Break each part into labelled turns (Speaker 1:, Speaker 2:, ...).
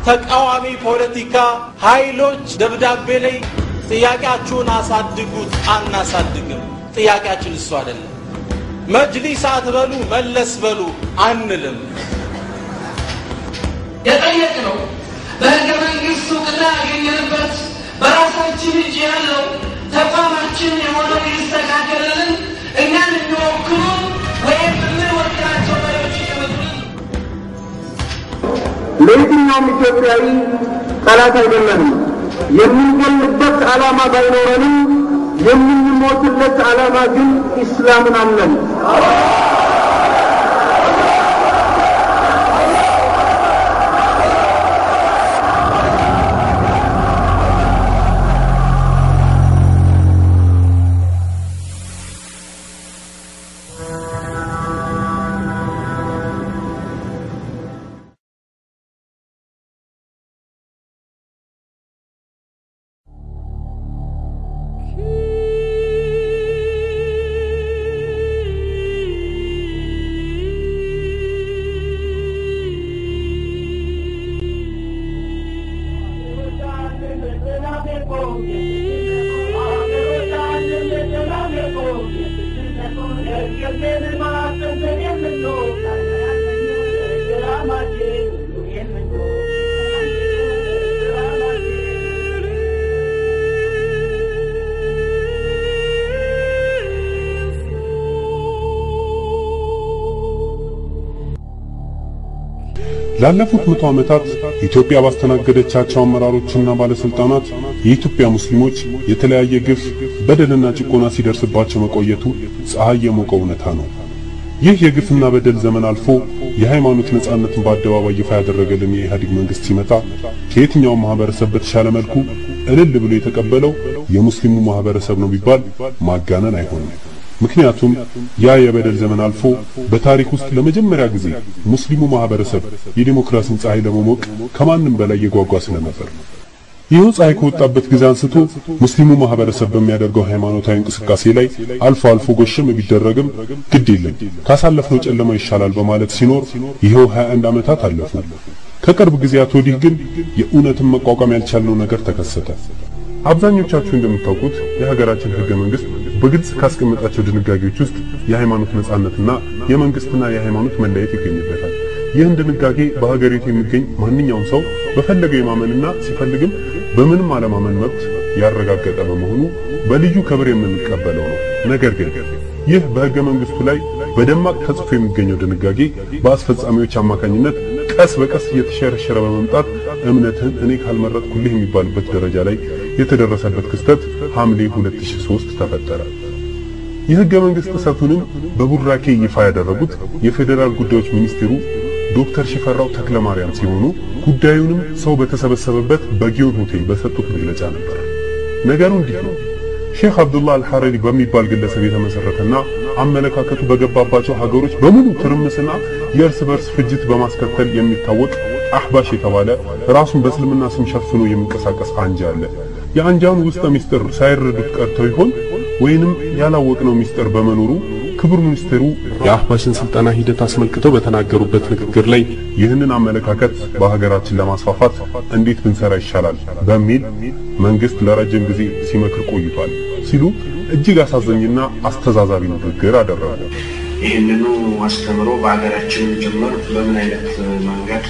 Speaker 1: ተቃዋሚ ፖለቲካ ኃይሎች ደብዳቤ ላይ ጥያቄያችሁን አሳድጉት፣ አናሳድግም። ጥያቄያችን እሱ አይደለም። መጅሊስ አትበሉ፣ መለስ በሉ አንልም።
Speaker 2: የጠየቅነው በህገ መንግስቱ እውቅና ያገኘንበት በራሳችን እጅ ያለው ተቋማችን የሆነው ይስተካከልልን፣ እኛን የሚወክሉ ወይም የምንወክላቸው መሪዎች ይቀመጡልን።
Speaker 3: ለየትኛውም ኢትዮጵያዊ ጠላት አይደለንም። የምንገልበት ዓላማ ባይኖረንም የምንሞትለት ዓላማ ግን ኢስላምን አለን።
Speaker 4: ላለፉት መቶ ዓመታት ኢትዮጵያ ባስተናገደቻቸው አመራሮችና ባለስልጣናት የኢትዮጵያ ሙስሊሞች የተለያየ ግፍ፣ በደልና ጭቆና ሲደርስባቸው መቆየቱ ፀሐይ የሞቀው እውነታ ነው። ይህ የግፍና በደል ዘመን አልፎ የሃይማኖት ነጻነትን በአደባባይ ይፋ ያደረገልን የኢህአዴግ መንግስት ሲመጣ ከየትኛውም ማህበረሰብ በተሻለ መልኩ እልል ብሎ የተቀበለው የሙስሊሙ ማህበረሰብ ነው ቢባል ማጋነን አይሆንም። ምክንያቱም ያ የበደል ዘመን አልፎ በታሪክ ውስጥ ለመጀመሪያ ጊዜ ሙስሊሙ ማህበረሰብ የዲሞክራሲን ፀሐይ ለመሞቅ ከማንም በላይ የጓጓ ስለነበር ነው። ይኸው ፀሐይ ከወጣበት ጊዜ አንስቶ ሙስሊሙ ማህበረሰብ በሚያደርገው ሃይማኖታዊ እንቅስቃሴ ላይ አልፎ አልፎ ጎሽም ቢደረግም ግድ የለም ካሳለፍነው ጨለማ ይሻላል በማለት ሲኖር ይኸው 21 ዓመታት አለፉ። ከቅርብ ጊዜያት ወዲህ ግን የእውነትን መቋቋም ያልቻልነው ነገር ተከሰተ። አብዛኞቻችሁ እንደምታውቁት የሀገራችን ህገ መንግስት በግልጽ ካስቀመጣቸው ድንጋጌዎች ውስጥ የሃይማኖት ነጻነትና የመንግስትና የሃይማኖት መለየት ይገኝበታል። ይህን ድንጋጌ በሀገሪቱ የሚገኝ ማንኛውም ሰው በፈለገው የማመንና ሲፈልግም በምንም አለማመን መብት ያረጋገጠ በመሆኑ በልዩ ክብር የምንቀበለው ነው። ነገር ግን ይህ በህገ መንግስቱ ላይ በደማቅ ተጽፎ የሚገኘው ድንጋጌ በአስፈጻሚዎች አማካኝነት ቀስ በቀስ እየተሸረሸረ በመምጣት እምነትህን እኔ ካልመረጥኩልህ የሚባልበት ደረጃ ላይ የተደረሰበት ክስተት ሐምሌ 2003 ተፈጠረ። የህገ መንግስት ጥሰቱንም በቡራኬ ይፋ ያደረጉት የፌዴራል ጉዳዮች ሚኒስትሩ ዶክተር ሽፈራው ተክለማርያም ሲሆኑ ጉዳዩንም ሰው በተሰበሰበበት በጊዮን ሆቴል በሰጡት መግለጫ ነበር። ነገሩ እንዲህ ነው። ሼክ አብዱላህ አልሐረሪ በሚባል ግለሰብ የተመሰረተና አመለካከቱ በገባባቸው ሀገሮች በሙሉ ትርምስና የእርስ በርስ ፍጅት በማስከተል የሚታወቅ አህባሽ የተባለ ራሱን በእስልምና ስም ሸፍኖ የሚንቀሳቀስ አንጃ አለ። የአንጃውን ውስጠ ሚስጥር ሳይረዱት ቀርተው ይሆን ወይንም ያላወቅነው ሚስጥር በመኖሩ ክቡር ሚኒስትሩ የአህባሽን ስልጠና ሂደት አስመልክተው በተናገሩበት ንግግር ላይ ይህንን አመለካከት በሀገራችን ለማስፋፋት እንዴት ብንሰራ ይሻላል በሚል መንግስት ለረጅም ጊዜ ሲመክር ቆይቷል ሲሉ እጅግ አሳዛኝና አስተዛዛቢ ንግግር አደረጉ።
Speaker 5: ይህንኑ አስተምሮ በሀገራችን ጭምር በምን አይነት መንገድ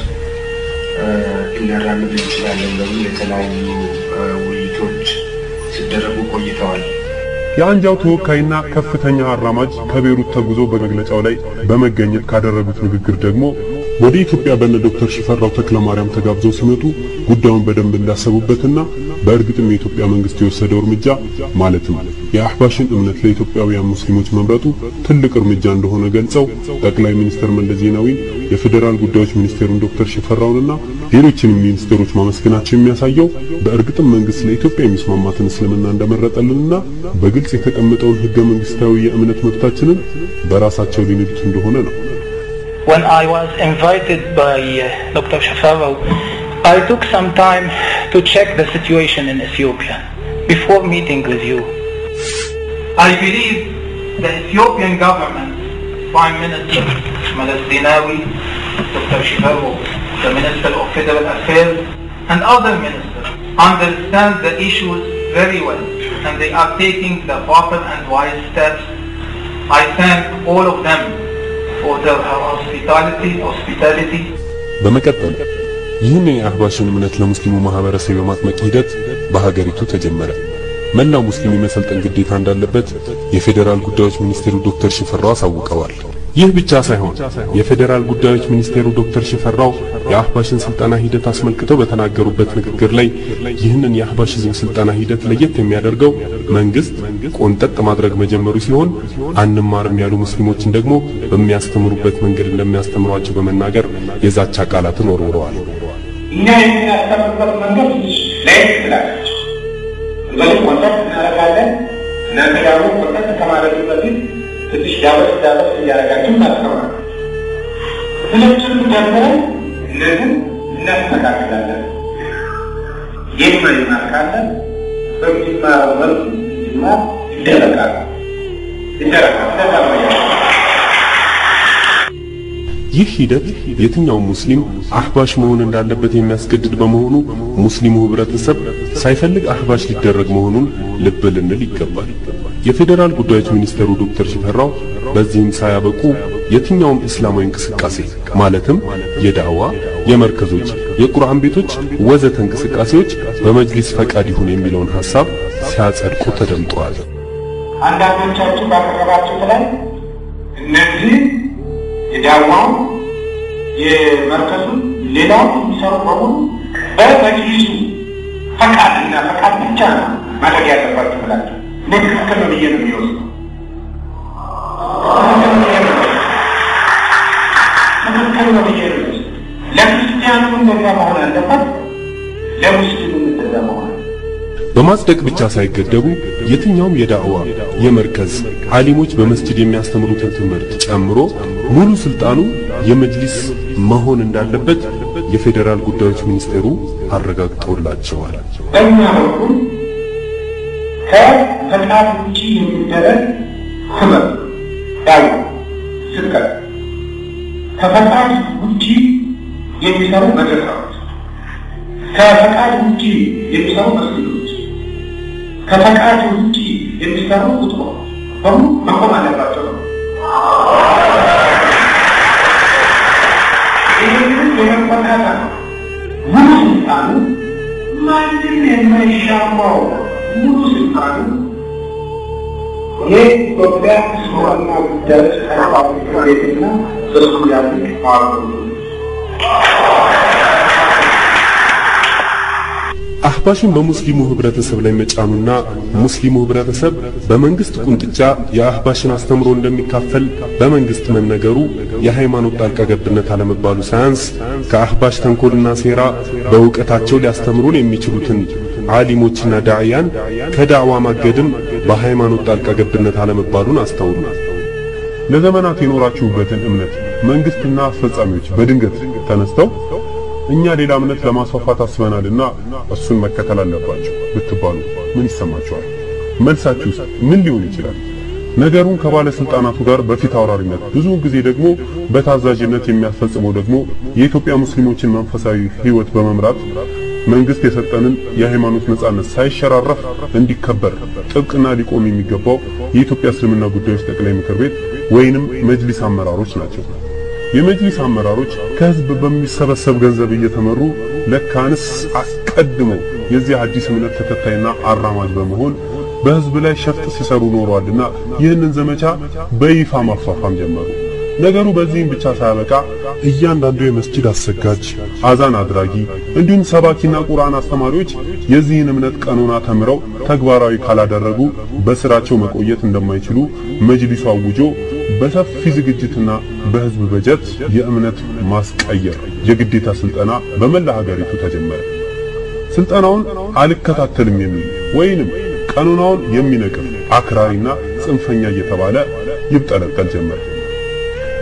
Speaker 5: ልናራምድ እንችላለን በሚል የተለያዩ ውይይቶች ሲደረጉ ቆይተዋል።
Speaker 4: የአንጃው ተወካይና ከፍተኛ አራማጅ ከቤሩት ተጉዞ በመግለጫው ላይ በመገኘት ካደረጉት ንግግር ደግሞ ወደ ኢትዮጵያ በነ ዶክተር ሽፈራው ተክለማርያም ተጋብዘው ሲመጡ ጉዳዩን በደንብ እንዳሰቡበትና በእርግጥም የኢትዮጵያ መንግስት የወሰደው እርምጃ ማለትም የአህባሽን እምነት ለኢትዮጵያውያን ሙስሊሞች መምረጡ ትልቅ እርምጃ እንደሆነ ገልጸው ጠቅላይ ሚኒስትር መለስ ዜናዊን የፌዴራል ጉዳዮች ሚኒስቴሩን ዶክተር ሽፈራውንና ሌሎችንም ሚኒስትሮች ማመስገናቸው የሚያሳየው በእርግጥም መንግስት ለኢትዮጵያ የሚስማማትን እስልምና እንደመረጠልንና በግልጽ የተቀመጠውን ህገ መንግስታዊ የእምነት መብታችንን በራሳቸው ሊንዱት እንደሆነ ነው።
Speaker 6: When I was invited by uh, Dr. Shafarao, I took some time to check the situation in Ethiopia before meeting with you. I believe the Ethiopian government, Prime Minister Meles Zenawi, Dr. Shifaro, the Minister of Federal Affairs, and other ministers understand the issues very well and they are taking the proper and wise steps. I thank all of them for their hospitality, hospitality.
Speaker 4: በመቀጠል ይህን የአህባሽን እምነት ለሙስሊሙ ማህበረሰብ የማጥመቅ ሂደት በሀገሪቱ ተጀመረ። መላው ሙስሊም የመሰልጠን ግዴታ እንዳለበት የፌዴራል ጉዳዮች ሚኒስቴሩ ዶክተር ሽፈራው አሳውቀዋል። ይህ ብቻ ሳይሆን የፌዴራል ጉዳዮች ሚኒስቴሩ ዶክተር ሽፈራው የአህባሽን ስልጠና ሂደት አስመልክተው በተናገሩበት ንግግር ላይ ይህንን የአህባሽዝም ስልጠና ሂደት ለየት የሚያደርገው መንግስት ቆንጠጥ ማድረግ መጀመሩ ሲሆን አንማርም ያሉ ሙስሊሞችን ደግሞ በሚያስተምሩበት መንገድ እንደሚያስተምሯቸው በመናገር የዛቻ ቃላትን ወርውረዋል።
Speaker 7: እኛ የምናስተምርበት መንገድ ትንሽ ለየት ትላለች። እንግዲህ ቆንጠጥ እናደርጋለን። እናንተ ደግሞ ቆንጠጥ ከማድረግ በፊት ትንሽ ዳበስ ዳበስ እያደረጋችሁ እናስተምራል። ሁለቱንም ደግሞ እነዚህ እናስተካክላለን። የማይማር ካለ በሚማረው መልክ እንዲማር ይደረጋል ይደረጋል። እንደዛ ነው ያለው።
Speaker 4: ይህ ሂደት የትኛውም ሙስሊም አህባሽ መሆን እንዳለበት የሚያስገድድ በመሆኑ ሙስሊሙ ህብረተሰብ ሳይፈልግ አህባሽ ሊደረግ መሆኑን ልብ ልንል ይገባል። የፌዴራል ጉዳዮች ሚኒስትሩ ዶክተር ሽፈራው በዚህም ሳያበቁ የትኛውም እስላማዊ እንቅስቃሴ ማለትም የዳዋ፣ የመርከዞች፣ የቁርአን ቤቶች ወዘተ እንቅስቃሴዎች በመጅሊስ ፈቃድ ይሁን የሚለውን ሐሳብ ሲያጸድቁ ተደምጠዋል።
Speaker 7: አንዳንዶቻችሁ ባቀረባችሁት ላይ እነዚህ የዳዋው የመርከዙን ሌላው የሚሰሩ በሙሉ በመጅሊሱ ፈቃድና ፈቃድ ብቻ ነው ማድረግ ያለባችሁ ብላችሁ እኔ ትክክል ነው ብዬ ነው የሚወስደው። ትክክል ነው ብዬ ነው የሚወስደው። ለክርስቲያኑ እንደዛ መሆን አለበት፣ ለሙስሊሙ እንደዛ መሆን አለበት።
Speaker 4: በማጽደቅ ብቻ ሳይገደቡ የትኛውም የዳዕዋ የመርከዝ ዓሊሞች በመስጂድ የሚያስተምሩትን ትምህርት ጨምሮ ሙሉ ስልጣኑ የመጅሊስ መሆን እንዳለበት የፌዴራል ጉዳዮች ሚኒስቴሩ አረጋግጠውላቸዋል።
Speaker 7: በእኛ በኩል ከፈቃድ ውጭ የሚደረግ ትምህርት ዳዋ፣ ስብከት ከፈቃድ ውጭ የሚሰሩ መድረካዎች፣ ከፈቃድ ውጭ የሚሰሩ መስጊዶች፣ ከፈቃድ ውጭ የሚሰሩ ቁጥሮች በሙሉ መቆም አለባቸው ነው። ይህንን የመቆጣጠር ሙሉ ስልጣኑ ማንም የማይሻማው ሙሉ ስልጣኑ የኢትዮጵያ እስልምና ጉዳዮች ሃይማኖት ምክር ቤትና በሱ ያሉ ማህበሩ
Speaker 4: አህባሽን በሙስሊሙ ህብረተሰብ ላይ መጫኑና ሙስሊሙ ህብረተሰብ በመንግስት ቁንጥጫ የአህባሽን አስተምሮ እንደሚካፈል በመንግስት መነገሩ የሃይማኖት ጣልቃ ገብነት አለመባሉ ሳያንስ ከአህባሽ ተንኮልና ሴራ በእውቀታቸው ሊያስተምሩን የሚችሉትን ዓሊሞችና ዳዕያን ከዳዕዋ ማገድም በሃይማኖት ጣልቃ ገብነት አለመባሉን አስተውሉ። ለዘመናት የኖራችሁበትን እምነት መንግስትና አስፈጻሚዎች በድንገት ተነስተው እኛ ሌላ እምነት ለማስፋፋት አስበናልና እሱን መከተል አለባቸው ብትባሉ ምን ይሰማችኋል? መልሳችሁስ ምን ሊሆን ይችላል? ነገሩን ከባለስልጣናቱ ጋር በፊት አውራሪነት ብዙውን ጊዜ ደግሞ በታዛዥነት የሚያስፈጽመው ደግሞ የኢትዮጵያ ሙስሊሞችን መንፈሳዊ ህይወት በመምራት መንግስት የሰጠንን የሃይማኖት ነጻነት ሳይሸራረፍ እንዲከበር ጥብቅና ሊቆም የሚገባው የኢትዮጵያ እስልምና ጉዳዮች ጠቅላይ ምክር ቤት ወይንም መጅሊስ አመራሮች ናቸው። የመጅሊስ አመራሮች ከህዝብ በሚሰበሰብ ገንዘብ እየተመሩ ለካንስ አስቀድመው የዚህ አዲስ እምነት ተከታይና አራማጅ በመሆን በህዝብ ላይ ሸፍጥ ሲሰሩ ኖረዋልና ይህንን ዘመቻ በይፋ ማፋፋም ጀመሩ። ነገሩ በዚህም ብቻ ሳያበቃ እያንዳንዱ የመስጂድ አሰጋጅ፣ አዛን አድራጊ እንዲሁም ሰባኪና ቁርአን አስተማሪዎች የዚህን እምነት ቀኖና ተምረው ተግባራዊ ካላደረጉ በስራቸው መቆየት እንደማይችሉ መጅሊሱ አውጆ በሰፊ ዝግጅትና በህዝብ በጀት የእምነት ማስቀየር የግዴታ ስልጠና በመላ ሀገሪቱ ተጀመረ። ስልጠናውን አልከታተልም የሚል ወይንም ቀኖናውን የሚነቅፍ አክራሪና ጽንፈኛ እየተባለ ይብጠለጠል ጀመረ።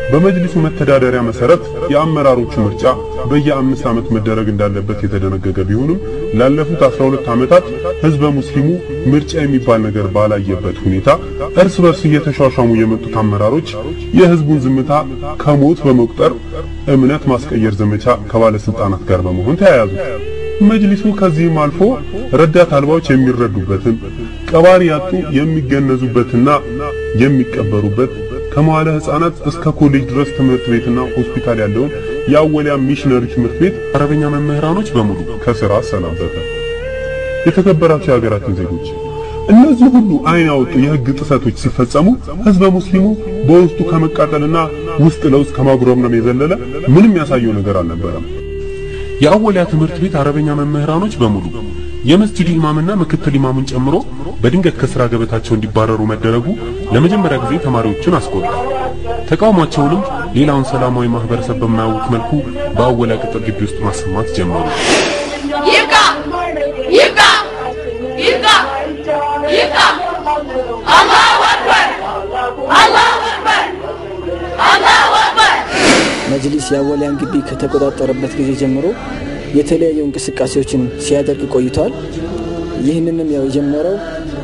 Speaker 4: በመጅሊሱ መተዳደሪያ መሰረት የአመራሮቹ ምርጫ በየአምስት ዓመት መደረግ እንዳለበት የተደነገገ ቢሆንም ላለፉት 12 ዓመታት ህዝበ ሙስሊሙ ምርጫ የሚባል ነገር ባላየበት ሁኔታ እርስ በርስ እየተሿሿሙ የመጡት አመራሮች የህዝቡን ዝምታ ከሞት በመቁጠር እምነት ማስቀየር ዘመቻ ከባለስልጣናት ጋር በመሆን ተያያዙ። መጅሊሱ ከዚህም አልፎ ረዳት አልባዎች የሚረዱበትን ቀባሪ ያጡ የሚገነዙበትና የሚቀበሩበት ከመዋለ ህፃናት እስከ ኮሌጅ ድረስ ትምህርት ቤትና ሆስፒታል ያለውን የአወሊያ ሚሽነሪ ትምህርት ቤት አረበኛ መምህራኖች በሙሉ ከስራ አሰናበተ። የተከበራቸው የሀገራችን ዜጎች እነዚህ ሁሉ አይን ያወጡ የህግ ጥሰቶች ሲፈጸሙ ህዝበ ሙስሊሙ በውስጡ ከመቃጠልና ውስጥ ለውስጥ ከማጉረምረም የዘለለ ምንም ያሳየው ነገር አልነበረም። የአወሊያ ትምህርት ቤት አረበኛ መምህራኖች በሙሉ የመስጂዱ ኢማምና ምክትል ኢማሙን ጨምሮ በድንገት ከስራ ገበታቸው እንዲባረሩ መደረጉ ለመጀመሪያ ጊዜ ተማሪዎችን አስቆጣ። ተቃውሟቸውንም ሌላውን ሰላማዊ ማህበረሰብ በማያውቅ መልኩ በአወሊያ ቅጥር ግቢ ውስጥ ማሰማት ጀመሩ።
Speaker 8: ይብቃ! ይብቃ! ይብቃ! ይብቃ! አላሁ አክበር! አላሁ አክበር! አላሁ አክበር!
Speaker 9: መጅሊስ የአወሊያን ግቢ ከተቆጣጠረበት ጊዜ ጀምሮ የተለያዩ እንቅስቃሴዎችን ሲያደርግ ቆይቷል። ይህንንም ያው የጀመረው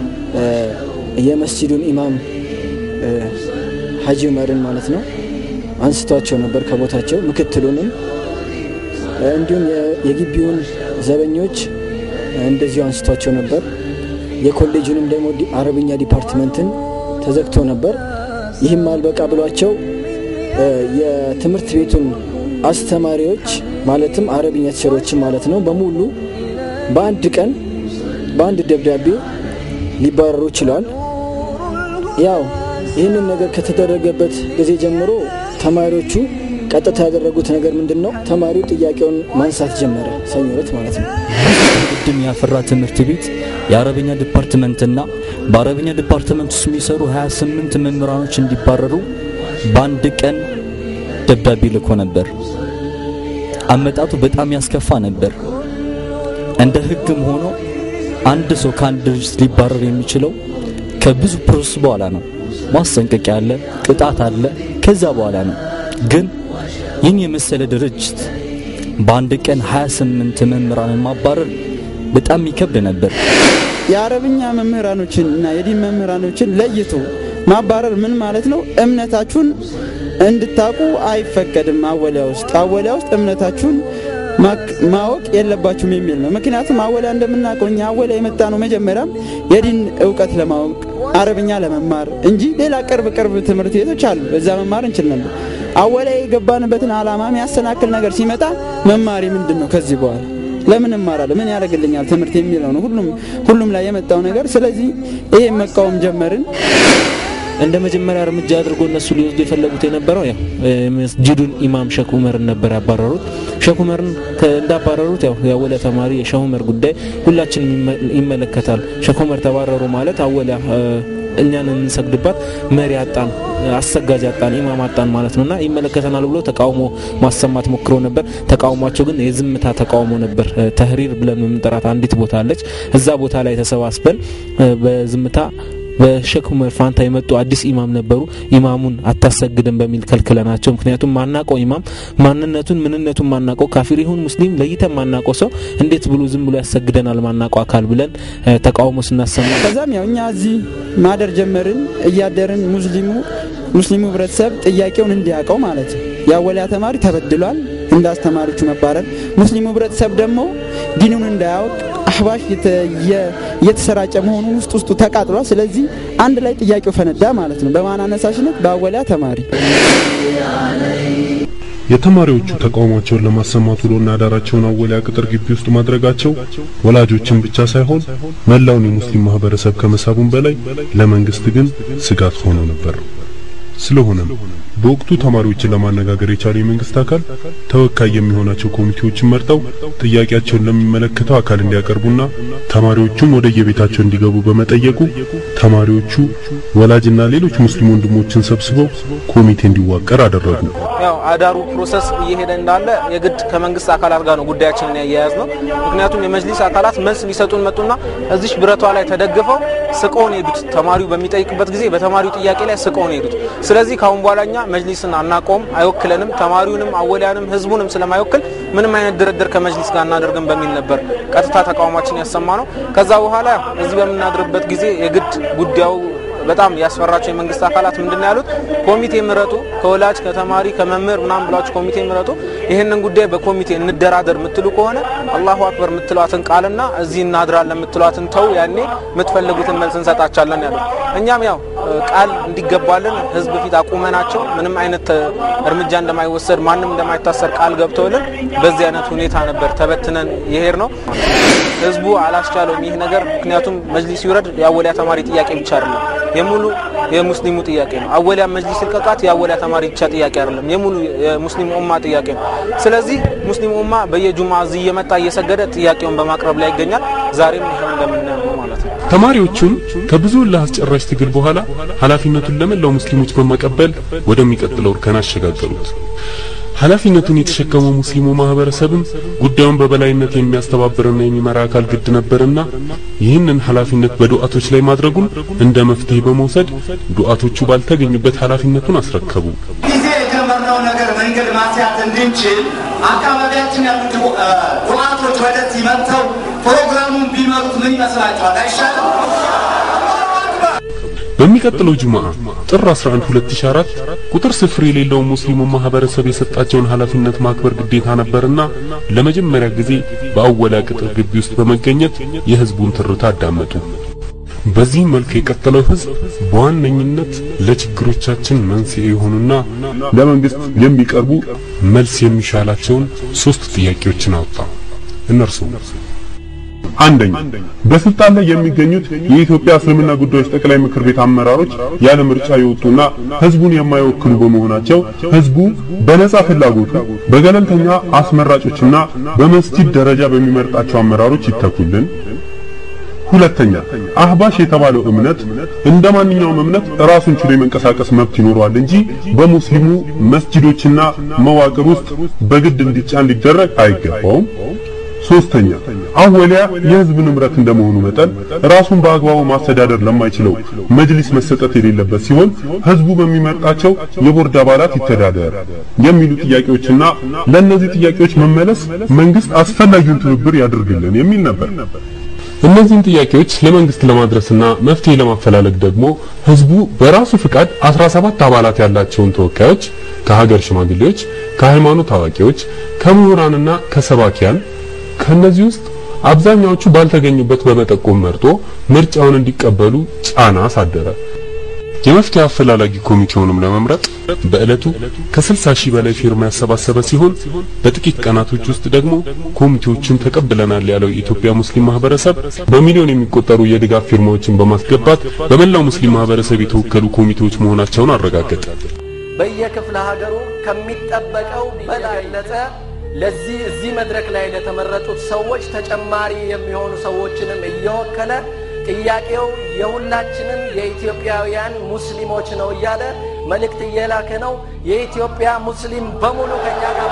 Speaker 9: የመስጂዱን ኢማም ሀጂ ዑመርን ማለት ነው አንስቷቸው ነበር ከቦታቸው። ምክትሉንም እንዲሁም የግቢውን ዘበኞች እንደዚሁ አንስቷቸው ነበር። የኮሌጁንም ደግሞ አረብኛ ዲፓርትመንትን ተዘግቶ ነበር። ይህም አልበቃ ብሏቸው የትምህርት ቤቱን አስተማሪዎች ማለትም አረብኛ ቲቸሮችን ማለት ነው በሙሉ በአንድ ቀን በአንድ ደብዳቤ ሊባረሩ ችለዋል። ያው ይህንን ነገር ከተደረገበት ጊዜ ጀምሮ ተማሪዎቹ ቀጥታ ያደረጉት ነገር ምንድን ነው? ተማሪው ጥያቄውን ማንሳት ጀመረ። ሰኞ ዕለት ማለት ነው።
Speaker 10: ቅድም ያፈራ ትምህርት ቤት የአረበኛ ዲፓርትመንትና በአረበኛ ዲፓርትመንት ውስጥ የሚሰሩ 28 መምህራኖች እንዲባረሩ በአንድ ቀን ደብዳቤ ልኮ ነበር። አመጣጡ በጣም ያስከፋ ነበር። እንደ ሕግም ሆኖ አንድ ሰው ከአንድ ድርጅት ሊባረር የሚችለው ከብዙ ፕሮሰስ በኋላ ነው። ማስጠንቀቂያ አለ፣ ቅጣት አለ፣ ከዛ በኋላ ነው። ግን ይህን የመሰለ ድርጅት በአንድ ቀን 28 መምህራንን ማባረር በጣም ይከብድ ነበር።
Speaker 11: የአረብኛ መምህራኖችን እና የዲን መምህራኖችን ለይቶ ማባረር ምን ማለት ነው? እምነታችሁን እንድታቁ አይፈቀድም። አወሊያ ውስጥ አወሊያ ውስጥ እምነታችሁን ማወቅ የለባችሁም የሚል ነው። ምክንያቱም አወሊያ እንደምናውቀው እኛ አወሊያ የመጣ ነው መጀመሪያም የዲን እውቀት ለማወቅ አረብኛ ለመማር እንጂ ሌላ ቅርብ ቅርብ ትምህርት ቤቶች አሉ፣ በዛ መማር እንችል ነበር። አወሊያ የገባንበትን ዓላማ የሚያሰናክል ነገር ሲመጣ መማሪ ምንድን ነው ከዚህ በኋላ ለምን እማራለሁ? ምን ያደርግልኛል ትምህርት የሚለው ነው ሁሉም ሁሉም ላይ የመጣው ነገር። ስለዚህ ይሄ መቃወም ጀመርን።
Speaker 12: እንደ መጀመሪያ እርምጃ አድርጎ እነሱ ሊወስዱ የፈለጉት የነበረው ያው መስጂዱን ኢማም ሸክ ዑመርን ነበር ያባረሩት። ሸክ ዑመርን እንዳባረሩት ያው የአወሊያ ተማሪ የሸህ ዑመር ጉዳይ ሁላችንም ይመለከታል። ሸክ ዑመር ተባረሩ ማለት አወሊያ እኛን የምንሰግድባት መሪ አጣን፣ አሰጋጅ አጣን፣ ኢማም አጣን ማለት ነውና ይመለከተናል ብሎ ተቃውሞ ማሰማት ሞክሮ ነበር። ተቃውሟቸው ግን የዝምታ ተቃውሞ ነበር። ተህሪር ብለን የምንጠራት አንዲት ቦታ አለች። እዛ ቦታ ላይ ተሰባስበን በዝምታ በሼክ ዑመር ፋንታ የመጡ አዲስ ኢማም ነበሩ። ኢማሙን አታሰግድም በሚል ከልክለናቸው። ምክንያቱም ማናቀው ኢማም ማንነቱን ምንነቱን ማናቀው ካፊር ይሁን ሙስሊም ለይተን ማናቀው ሰው እንዴት ብሎ ዝም ብሎ ያሰግደናል ማናቀው አካል ብለን ተቃውሞ ስናሰማ
Speaker 11: ከዛም ያው እኛ እዚህ ማደር ጀመርን። እያደርን ሙስሊሙ ሙስሊሙ ህብረተሰብ ጥያቄውን እንዲያውቀው ማለት ነው። የአወሊያ ተማሪ ተበድሏል እንደ አስተማሪዎቹ መባረር፣ ሙስሊሙ ህብረተሰብ ደግሞ ዲኑን እንዳያውቅ አህባሽ እየተሰራጨ መሆኑን ውስጥ ውስጡ ተቃጥሏል። ስለዚህ አንድ ላይ ጥያቄው ፈነዳ ማለት ነው። በማን አነሳሽነት? በአወሊያ ተማሪ።
Speaker 4: የተማሪዎቹ ተቃውሟቸውን ለማሰማት ውሎና አዳራቸውን አወሊያ ቅጥር ግቢ ውስጥ ማድረጋቸው ወላጆችን ብቻ ሳይሆን መላውን የሙስሊም ማህበረሰብ ከመሳቡም በላይ ለመንግስት ግን ስጋት ሆኖ ነበር። ስለሆነም በወቅቱ ተማሪዎችን ለማነጋገር የቻለው የመንግስት አካል ተወካይ የሚሆናቸው ኮሚቴዎችን መርጠው ጥያቄያቸውን ለሚመለከተው አካል እንዲያቀርቡና ተማሪዎቹም ወደ የቤታቸው እንዲገቡ በመጠየቁ ተማሪዎቹ ወላጅና ሌሎች ሙስሊም ወንድሞችን ሰብስበው ኮሚቴ እንዲዋቀር አደረጉ።
Speaker 12: ያው አዳሩ ፕሮሰስ እየሄደ እንዳለ የግድ ከመንግስት አካላት ጋር ነው ጉዳያችንን ያያያዝ ነው። ምክንያቱም የመጅሊስ አካላት መልስ ሊሰጡን መጡና እዚሽ ብረቷ ላይ ተደግፈው ስቀውን ሄዱት። ተማሪው በሚጠይቅበት ጊዜ በተማሪው ጥያቄ ላይ ስቀውን ሄዱት። ስለዚህ ካሁን በኋላ እኛ
Speaker 13: መጅሊስን አናቆም፣ አይወክለንም፣ ተማሪውንም አወሊያንም ህዝቡንም ስለማይወክል ምንም አይነት ድርድር ከመጅሊስ ጋር እናደርግም በሚል ነበር ቀጥታ ተቃውሟችን ያሰማ ነው። ከዛ በኋላ እዚህ በምናድርበት ጊዜ የግድ ጉዳዩ በጣም ያስፈራቸው የመንግስት አካላት ምንድን ነው ያሉት? ኮሚቴ ምረጡ፣ ከወላጅ ከተማሪ ከመምህር ምናምን ብላችሁ ኮሚቴ ምረጡ። ይህንን ጉዳይ በኮሚቴ እንደራደር የምትሉ ከሆነ አላሁ አክበር የምትሏትን ቃልና እዚህ እናድራለን የምትሏትን ተው፣ ያኔ የምትፈልጉትን መልስ እንሰጣቻለን ያሉት። እኛም ያው ቃል እንዲገባልን ህዝብ ፊት አቁመናቸው ምንም አይነት እርምጃ እንደማይወሰድ ማንም እንደማይታሰር ቃል ገብተውልን በዚህ አይነት ሁኔታ ነበር ተበትነን የሄድ ነው። ህዝቡ አላስቻለውም ይህ ነገር። ምክንያቱም መጅሊስ ይውረድ የአወሊያ ተማሪ ጥያቄ ብቻ አይደለም የሙሉ የሙስሊሙ ጥያቄ ነው። አወሊያ መጅሊስ ልቀቃት የአወሊያ ተማሪ ብቻ ጥያቄ አይደለም፣ የሙሉ የሙስሊሙ ኡማ ጥያቄ ነው። ስለዚህ ሙስሊሙ ኡማ በየጁማ እዚህ እየመጣ እየሰገደ ጥያቄውን በማቅረብ ላይ ይገኛል። ዛሬም ይሄው እንደምናየው ነው ማለት ነው።
Speaker 4: ተማሪዎቹም ከብዙ ለአስጨራሽ ትግል በኋላ ኃላፊነቱን ለመላው ሙስሊሞች በማቀበል ወደሚቀጥለው እርከን አሸጋገሩት። ኃላፊነቱን የተሸከመው ሙስሊሙ ማህበረሰብም ጉዳዩን በበላይነት የሚያስተባብርና የሚመራ አካል ግድ ነበርና ይህንን ኃላፊነት በዱዓቶች ላይ ማድረጉን እንደ መፍትሄ በመውሰድ ዱዓቶቹ ባልተገኙበት ኃላፊነቱን አስረከቡ።
Speaker 14: ጊዜ የጀመርነው ነገር መንገድ ማስያት እንድንችል አካባቢያችን ያሉ ዱዓቶች ወደዚህ መጥተው ፕሮግራሙን ቢመሩት ምን ይመስላችኋል? አይሻልም?
Speaker 4: በሚቀጥለው ጁምዓ ጥር 11 2004 ቁጥር ስፍር የሌለው ሙስሊሙ ማህበረሰብ የሰጣቸውን ኃላፊነት ማክበር ግዴታ ነበርና ለመጀመሪያ ጊዜ በአወላ ቅጥር ግቢ ውስጥ በመገኘት የህዝቡን ትርታ አዳመጡ። በዚህ መልክ የቀጠለው ህዝብ በዋነኝነት ለችግሮቻችን መንስኤ የሆኑና ለመንግስት የሚቀርቡ መልስ የሚሻላቸውን ሶስት ጥያቄዎችን አወጣ። እነርሱ አንደኛ በስልጣን ላይ የሚገኙት የኢትዮጵያ እስልምና ጉዳዮች ጠቅላይ ምክር ቤት አመራሮች ያለ ምርጫ የወጡና ህዝቡን የማይወክሉ በመሆናቸው ህዝቡ በነጻ ፍላጎቱ በገለልተኛ አስመራጮችና በመስጂድ ደረጃ በሚመርጣቸው አመራሮች ይተኩልን። ሁለተኛ አህባሽ የተባለው እምነት እንደ ማንኛውም እምነት ራሱን ችሎ የመንቀሳቀስ መብት ይኖረዋል እንጂ በሙስሊሙ መስጂዶችና መዋቅር ውስጥ በግድ እንዲጫን ሊደረግ አይገባውም። ሶስተኛ አወሊያ የህዝብ ንብረት እንደመሆኑ መጠን ራሱን በአግባቡ ማስተዳደር ለማይችለው መጅሊስ መሰጠት የሌለበት ሲሆን ህዝቡ በሚመርጣቸው የቦርድ አባላት ይተዳደር የሚሉ ጥያቄዎችና ለእነዚህ ጥያቄዎች መመለስ መንግስት አስፈላጊውን ትብብር ያድርግልን የሚል ነበር። እነዚህን ጥያቄዎች ለመንግስት ለማድረስና መፍትሄ ለማፈላለግ ደግሞ ህዝቡ በራሱ ፍቃድ 17 አባላት ያላቸውን ተወካዮች ከሀገር ሽማግሌዎች፣ ከሃይማኖት አዋቂዎች፣ ከምሁራንና ከሰባኪያን ከነዚህ ውስጥ አብዛኛዎቹ ባልተገኙበት በመጠቆም መርጦ ምርጫውን እንዲቀበሉ ጫና አሳደረ። የመፍትሄ አፈላላጊ ኮሚቴውንም ለመምረጥ በዕለቱ ከ60 ሺህ በላይ ፊርማ ያሰባሰበ ሲሆን በጥቂት ቀናቶች ውስጥ ደግሞ ኮሚቴዎቹን ተቀብለናል ያለው የኢትዮጵያ ሙስሊም ማህበረሰብ በሚሊዮን የሚቆጠሩ የድጋፍ ፊርማዎችን በማስገባት በመላው ሙስሊም ማህበረሰብ የተወከሉ ኮሚቴዎች መሆናቸውን አረጋገጠ።
Speaker 15: በየክፍለ ሀገሩ ከሚጠበቀው በላይነተ ለዚህ እዚህ መድረክ ላይ ለተመረጡት ሰዎች ተጨማሪ የሚሆኑ ሰዎችንም እየወከለ ጥያቄው የሁላችንም የኢትዮጵያውያን ሙስሊሞች ነው እያለ መልእክት እየላከ ነው። የኢትዮጵያ ሙስሊም በሙሉ ከኛ ጋር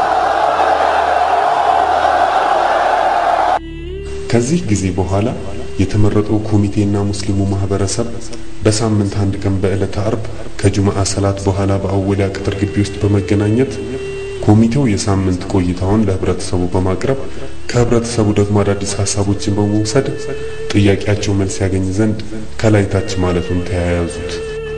Speaker 4: ከዚህ ጊዜ በኋላ የተመረጠው ኮሚቴና ሙስሊሙ ማህበረሰብ በሳምንት አንድ ቀን በዕለተ አርብ ከጁማዓ ሰላት በኋላ በአወሊያ ቅጥር ግቢ ውስጥ በመገናኘት ኮሚቴው የሳምንት ቆይታውን ለህብረተሰቡ በማቅረብ ከህብረተሰቡ ደግሞ አዳዲስ ሀሳቦችን በመውሰድ ጥያቄያቸው መልስ ያገኝ ዘንድ ከላይ ታች ማለቱን ተያያዙት።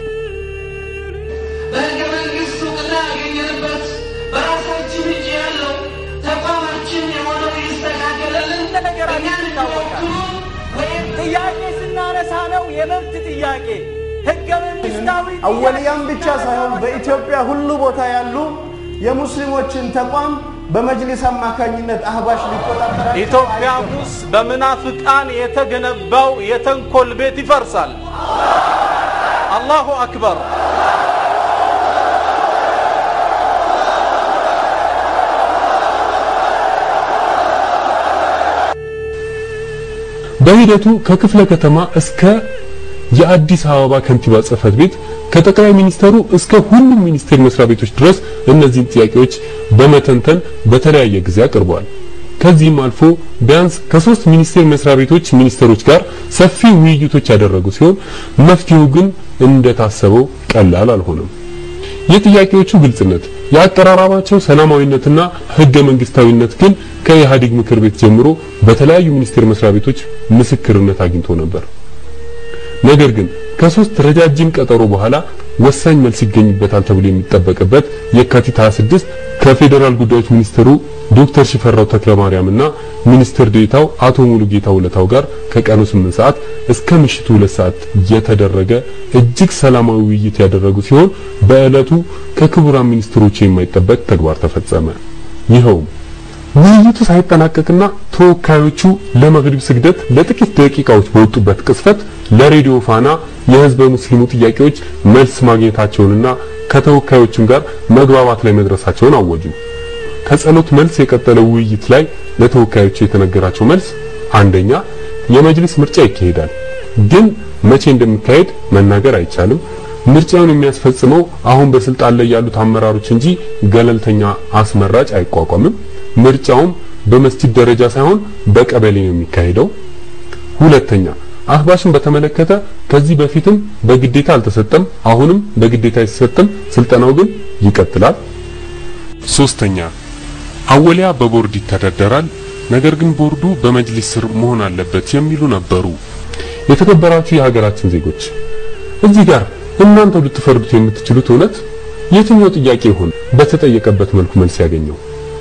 Speaker 2: በህገ መንግስት እውቅና ያገኘንበት በራሳችን እጅ ያለው ተቋማችን የሆነው ይስተካከልልን። እኛን የሚወክሉ ወይም
Speaker 16: ጥያቄ ስናነሳ ነው የመብት ጥያቄ ህገ መንግስታዊ
Speaker 17: አወልያም ብቻ ሳይሆን በኢትዮጵያ ሁሉ ቦታ ያሉ የሙስሊሞችን ተቋም በመጅሊስ አማካኝነት አህባሽ ሊቆጣጠራቸው
Speaker 1: ኢትዮጵያ ውስጥ በምናፍቃን የተገነባው የተንኮል ቤት ይፈርሳል። አላሁ አክበር።
Speaker 4: በሂደቱ ከክፍለ ከተማ እስከ የአዲስ አበባ ከንቲባ ጽህፈት ቤት ከጠቅላይ ሚኒስተሩ እስከ ሁሉም ሚኒስቴር መስሪያ ቤቶች ድረስ እነዚህን ጥያቄዎች በመተንተን በተለያየ ጊዜ አቅርበዋል። ከዚህም አልፎ ቢያንስ ከሶስት ሚኒስቴር መስሪያ ቤቶች ሚኒስትሮች ጋር ሰፊ ውይይቶች ያደረጉ ሲሆን መፍትሄው ግን እንደታሰበው ቀላል አልሆነም። የጥያቄዎቹ ግልጽነት፣ የአቀራረባቸው ሰላማዊነትና ህገ መንግስታዊነት ግን ከኢህአዴግ ምክር ቤት ጀምሮ በተለያዩ ሚኒስቴር መስሪያ ቤቶች ምስክርነት አግኝቶ ነበር። ነገር ግን ከሶስት ረጃጅም ቀጠሮ በኋላ ወሳኝ መልስ ይገኝበታል ተብሎ የሚጠበቅበት የካቲት 26 ከፌዴራል ጉዳዮች ሚኒስትሩ ዶክተር ሽፈራው ተክለማርያምና ሚኒስትር ዴታው አቶ ሙሉጌታ ውለታው ጋር ከቀኑ 8 ሰዓት እስከ ምሽቱ 2 ሰዓት የተደረገ እጅግ ሰላማዊ ውይይት ያደረጉ ሲሆን በዕለቱ ከክቡራን ሚኒስትሮች የማይጠበቅ ተግባር ተፈጸመ። ይኸውም ውይይቱ ሳይጠናቀቅና ተወካዮቹ ለመግሪብ ስግደት ለጥቂት ደቂቃዎች በወጡበት ቅጽበት ለሬዲዮ ፋና የህዝበ ሙስሊሙ ጥያቄዎች መልስ ማግኘታቸውንና ከተወካዮቹም ጋር መግባባት ላይ መድረሳቸውን አወጁ። ከጸሎት መልስ የቀጠለው ውይይት ላይ ለተወካዮቹ የተነገራቸው መልስ አንደኛ የመጅሊስ ምርጫ ይካሄዳል፣ ግን መቼ እንደሚካሄድ መናገር አይቻልም። ምርጫውን የሚያስፈጽመው አሁን በስልጣን ላይ ያሉት አመራሮች እንጂ ገለልተኛ አስመራጭ አይቋቋምም። ምርጫውም በመስጂድ ደረጃ ሳይሆን በቀበሌ ነው የሚካሄደው። ሁለተኛ አህባሽን በተመለከተ ከዚህ በፊትም በግዴታ አልተሰጠም፣ አሁንም በግዴታ አይሰጥም። ስልጠናው ግን ይቀጥላል። ሶስተኛ አወሊያ በቦርድ ይተዳደራል፣ ነገር ግን ቦርዱ በመጅሊስ ስር መሆን አለበት የሚሉ ነበሩ። የተከበራችሁ የሀገራችን ዜጎች እዚህ ጋር እናንተው ልትፈርዱት የምትችሉት እውነት የትኛው ጥያቄ ይሆን በተጠየቀበት መልኩ መልስ ያገኘው?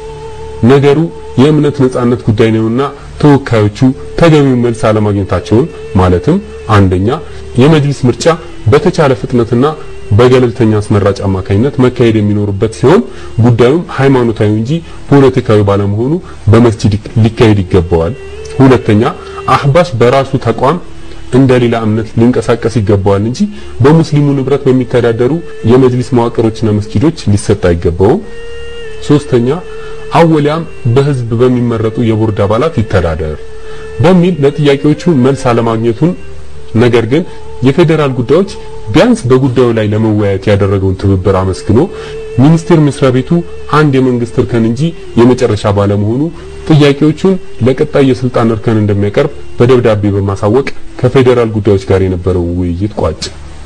Speaker 4: ነገሩ የእምነት ነጻነት ጉዳይ ነውና ተወካዮቹ ተገቢውን መልስ አለማግኘታቸውን ማለትም አንደኛ የመጅሊስ ምርጫ በተቻለ ፍጥነትና በገለልተኛ አስመራጭ አማካኝነት መካሄድ የሚኖርበት ሲሆን ጉዳዩም ሃይማኖታዊ እንጂ ፖለቲካዊ ባለመሆኑ በመስጂድ ሊካሄድ ይገባዋል። ሁለተኛ አህባሽ በራሱ ተቋም እንደ ሌላ እምነት ሊንቀሳቀስ ይገባዋል እንጂ በሙስሊሙ ንብረት በሚተዳደሩ የመጅሊስ መዋቅሮችና መስጂዶች ሊሰጥ አይገባውም። ሶስተኛ አወሊያም በህዝብ በሚመረጡ የቦርድ አባላት ይተዳደር በሚል ለጥያቄዎቹ መልስ አለማግኘቱን ነገር ግን የፌዴራል ጉዳዮች ቢያንስ በጉዳዩ ላይ ለመወያየት ያደረገውን ትብብር አመስግኖ ሚኒስቴር መስሪያ ቤቱ አንድ የመንግስት እርከን እንጂ የመጨረሻ ባለመሆኑ ጥያቄዎቹን ለቀጣይ የስልጣን እርከን እንደሚያቀርብ በደብዳቤ በማሳወቅ ከፌዴራል ጉዳዮች ጋር የነበረውን ውይይት ቋጭ።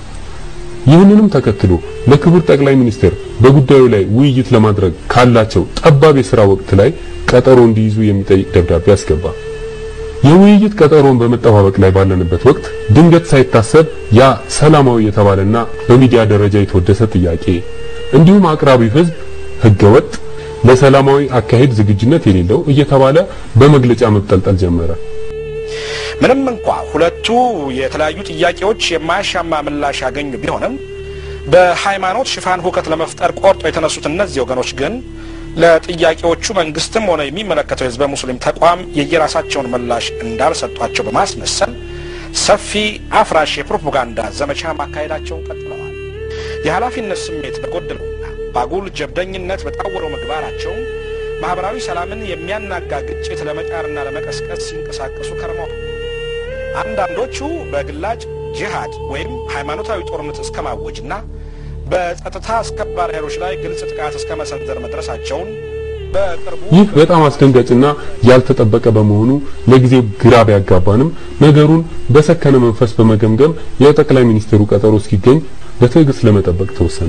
Speaker 4: ይህንንም ተከትሎ ለክቡር ጠቅላይ ሚኒስትር በጉዳዩ ላይ ውይይት ለማድረግ ካላቸው ጠባብ የሥራ ወቅት ላይ ቀጠሮ እንዲይዙ የሚጠይቅ ደብዳቤ አስገባ። የውይይት ቀጠሮን በመጠባበቅ ላይ ባለንበት ወቅት ድንገት ሳይታሰብ ያ ሰላማዊ የተባለና በሚዲያ ደረጃ የተወደሰ ጥያቄ እንዲሁም አቅራቢው ህዝብ ህገወጥ፣ ለሰላማዊ አካሄድ ዝግጁነት የሌለው እየተባለ በመግለጫ መጠልጠል ጀመረ።
Speaker 18: ምንም እንኳ ሁለቱ የተለያዩ ጥያቄዎች የማያሻማ ምላሽ ያገኙ ቢሆንም በሃይማኖት ሽፋን ሁከት ለመፍጠር ቆርጦ የተነሱት እነዚህ ወገኖች ግን ለጥያቄዎቹ መንግስትም ሆነ የሚመለከተው የህዝበ ሙስሊም ተቋም የየራሳቸውን ምላሽ እንዳልሰጧቸው በማስመሰል ሰፊ አፍራሽ የፕሮፓጋንዳ ዘመቻ ማካሄዳቸውን ቀጥለዋል። የኃላፊነት ስሜት በጎደለውና በአጉል ጀብደኝነት በታወረው ምግባራቸው ማህበራዊ ሰላምን የሚያናጋ ግጭት ለመጫርና ለመቀስቀስ ሲንቀሳቀሱ ከርመዋል። አንዳንዶቹ በግላጭ ጂሃድ ወይም ሃይማኖታዊ ጦርነት እስከ ማወጅና በጸጥታ አስከባሪ ኃይሎች ላይ ግልጽ ጥቃት እስከ መሰንዘር መድረሳቸውን በቅርቡ
Speaker 4: ይህ በጣም አስደንጋጭና ያልተጠበቀ በመሆኑ ለጊዜው ግራ ቢያጋባንም ነገሩን በሰከነ መንፈስ በመገምገም የጠቅላይ ሚኒስትሩ ቀጠሮ እስኪገኝ በትዕግስት ለመጠበቅ ተወሰነ።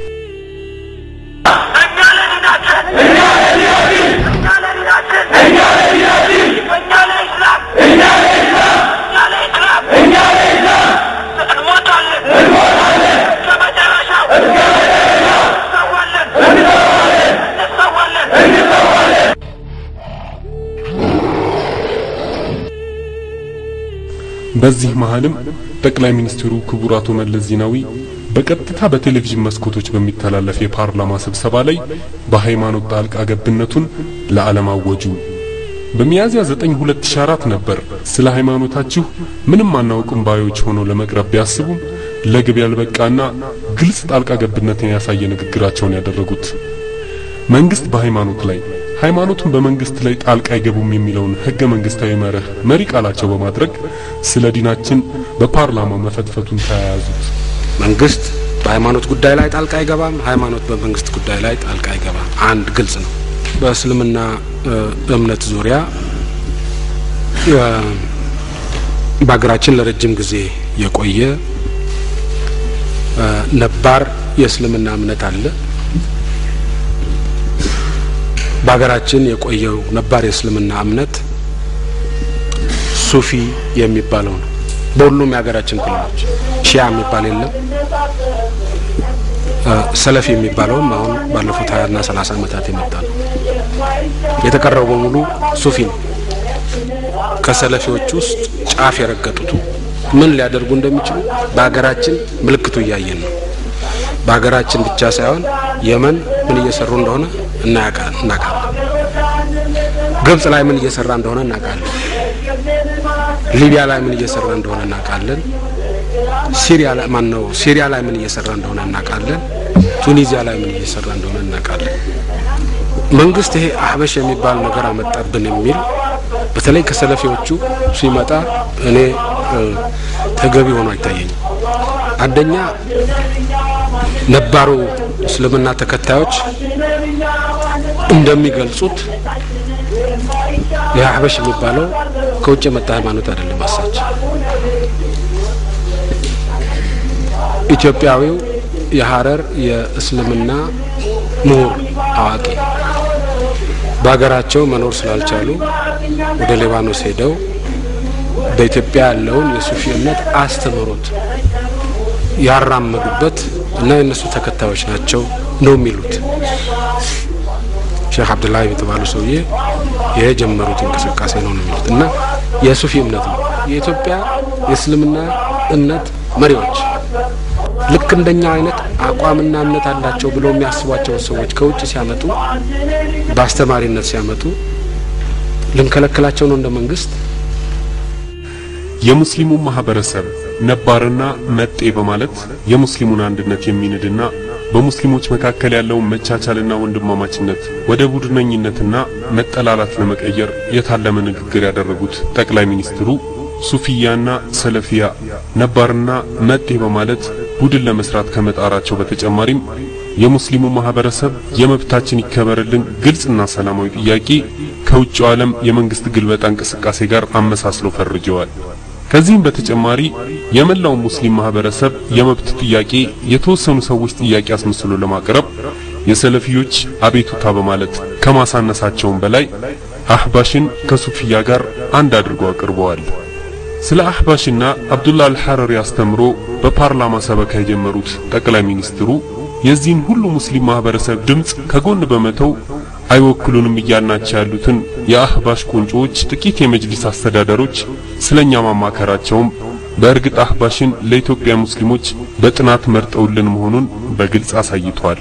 Speaker 4: በዚህ መሃልም ጠቅላይ ሚኒስትሩ ክቡር አቶ መለስ ዜናዊ በቀጥታ በቴሌቪዥን መስኮቶች በሚተላለፍ የፓርላማ ስብሰባ ላይ በሃይማኖት ጣልቃ ገብነቱን ለዓለም አወጁ። በሚያዝያ 9 2004 ነበር ስለ ሃይማኖታችሁ ምንም አናውቅም ባዮች ሆነው ለመቅረብ ቢያስቡም ለግብ ያልበቃና ግልጽ ጣልቃ ገብነትን ያሳየ ንግግራቸውን ያደረጉት። መንግስት በሃይማኖት ላይ ሃይማኖቱን በመንግስት ላይ ጣልቃ አይገቡም የሚለውን ህገ መንግስታዊ መርህ መሪ ቃላቸው በማድረግ ስለ ዲናችን በፓርላማው መፈትፈቱን ተያያዙት።
Speaker 19: መንግስት በሃይማኖት ጉዳይ ላይ ጣልቃ አይገባም፣ ሃይማኖት በመንግስት ጉዳይ ላይ ጣልቃ አይገባም። አንድ ግልጽ ነው። በእስልምና እምነት ዙሪያ በሀገራችን ለረጅም ጊዜ የቆየ ነባር የእስልምና እምነት አለ። በሀገራችን የቆየው ነባር የእስልምና እምነት ሱፊ የሚባለው ነው። በሁሉም የሀገራችን ክልሎች ሺያ የሚባል የለም። ሰለፊ የሚባለውም አሁን ባለፉት ሀያና ሰላሳ ዓመታት የመጣ ነው። የተቀረው በሙሉ ሱፊ ነው። ከሰለፊዎች ውስጥ ጫፍ የረገጡት ምን ሊያደርጉ እንደሚችሉ በሀገራችን ምልክቱ እያየን ነው። በሀገራችን ብቻ ሳይሆን የመን ምን እየሰሩ እንደሆነ እናውቃለን። ግብጽ ላይ ምን እየሰራ እንደሆነ እናውቃለን። ሊቢያ ላይ ምን እየሰራ እንደሆነ እናውቃለን። ሲሪያ ላይ ማን ነው? ሲሪያ ላይ ምን እየሰራ እንደሆነ እናውቃለን። ቱኒዚያ ላይ ምን እየሰራ እንደሆነ እናውቃለን። መንግስት ይሄ አህበሽ የሚባል ነገር አመጣብን የሚል በተለይ ከሰለፊዎቹ ሲመጣ እኔ ተገቢ ሆኖ አይታየኝም። አንደኛ ነባሩ እስልምና ተከታዮች እንደሚገልጹት የአህበሽ የሚባለው ከውጭ የመጣ ሃይማኖት አይደለም። አሳች ኢትዮጵያዊው የሀረር የእስልምና ምሁር አዋቂ በሀገራቸው መኖር ስላልቻሉ ወደ ሊባኖስ ሄደው በኢትዮጵያ ያለውን የሱፊ እምነት አስተምህሮት ያራመዱበት እና የእነሱ ተከታዮች ናቸው ነው የሚሉት ሼክ አብዱላህ የተባሉ ሰውዬ የጀመሩት እንቅስቃሴ ነው ነው የሚሉት እና የሱፊ እምነት ነው። የኢትዮጵያ የእስልምና እምነት መሪዎች ልክ እንደኛ አይነት አቋምና እምነት አላቸው ብለው የሚያስቧቸውን ሰዎች ከውጭ ሲያመጡ በአስተማሪነት ሲያመጡ ልንከለክላቸው ነው እንደ መንግስት።
Speaker 4: የሙስሊሙ ማህበረሰብ ነባርና መጤ በማለት የሙስሊሙን አንድነት የሚንድና በሙስሊሞች መካከል ያለውን መቻቻልና ወንድማማችነት ወደ ቡድነኝነትና መጠላላት ለመቀየር የታለመ ንግግር ያደረጉት ጠቅላይ ሚኒስትሩ ሱፊያና ሰለፊያ ነባርና መጤ በማለት ቡድን ለመስራት ከመጣራቸው በተጨማሪም የሙስሊሙ ማህበረሰብ የመብታችን ይከበርልን ግልጽና ሰላማዊ ጥያቄ ከውጭው ዓለም የመንግስት ግልበጣ እንቅስቃሴ ጋር አመሳስለው ፈርጀዋል። ከዚህም በተጨማሪ የመላው ሙስሊም ማህበረሰብ የመብት ጥያቄ የተወሰኑ ሰዎች ጥያቄ አስመስሎ ለማቅረብ የሰለፊዎች አቤቱታ በማለት ከማሳነሳቸውም በላይ አህባሽን ከሱፊያ ጋር አንድ አድርገው አቅርበዋል። ስለ አህባሽና አብዱላ አልሐረሪ አስተምሮ በፓርላማ ሰበካ የጀመሩት ጠቅላይ ሚኒስትሩ የዚህን ሁሉ ሙስሊም ማህበረሰብ ድምጽ ከጎን በመተው አይወክሉንም እያልናቸው ያሉትን የአህባሽ ቁንጮዎች ጥቂት የመጅሊስ አስተዳደሮች ስለኛ ማማከራቸውም በእርግጥ አህባሽን ለኢትዮጵያ ሙስሊሞች በጥናት መርጠውልን መሆኑን በግልጽ አሳይቷል።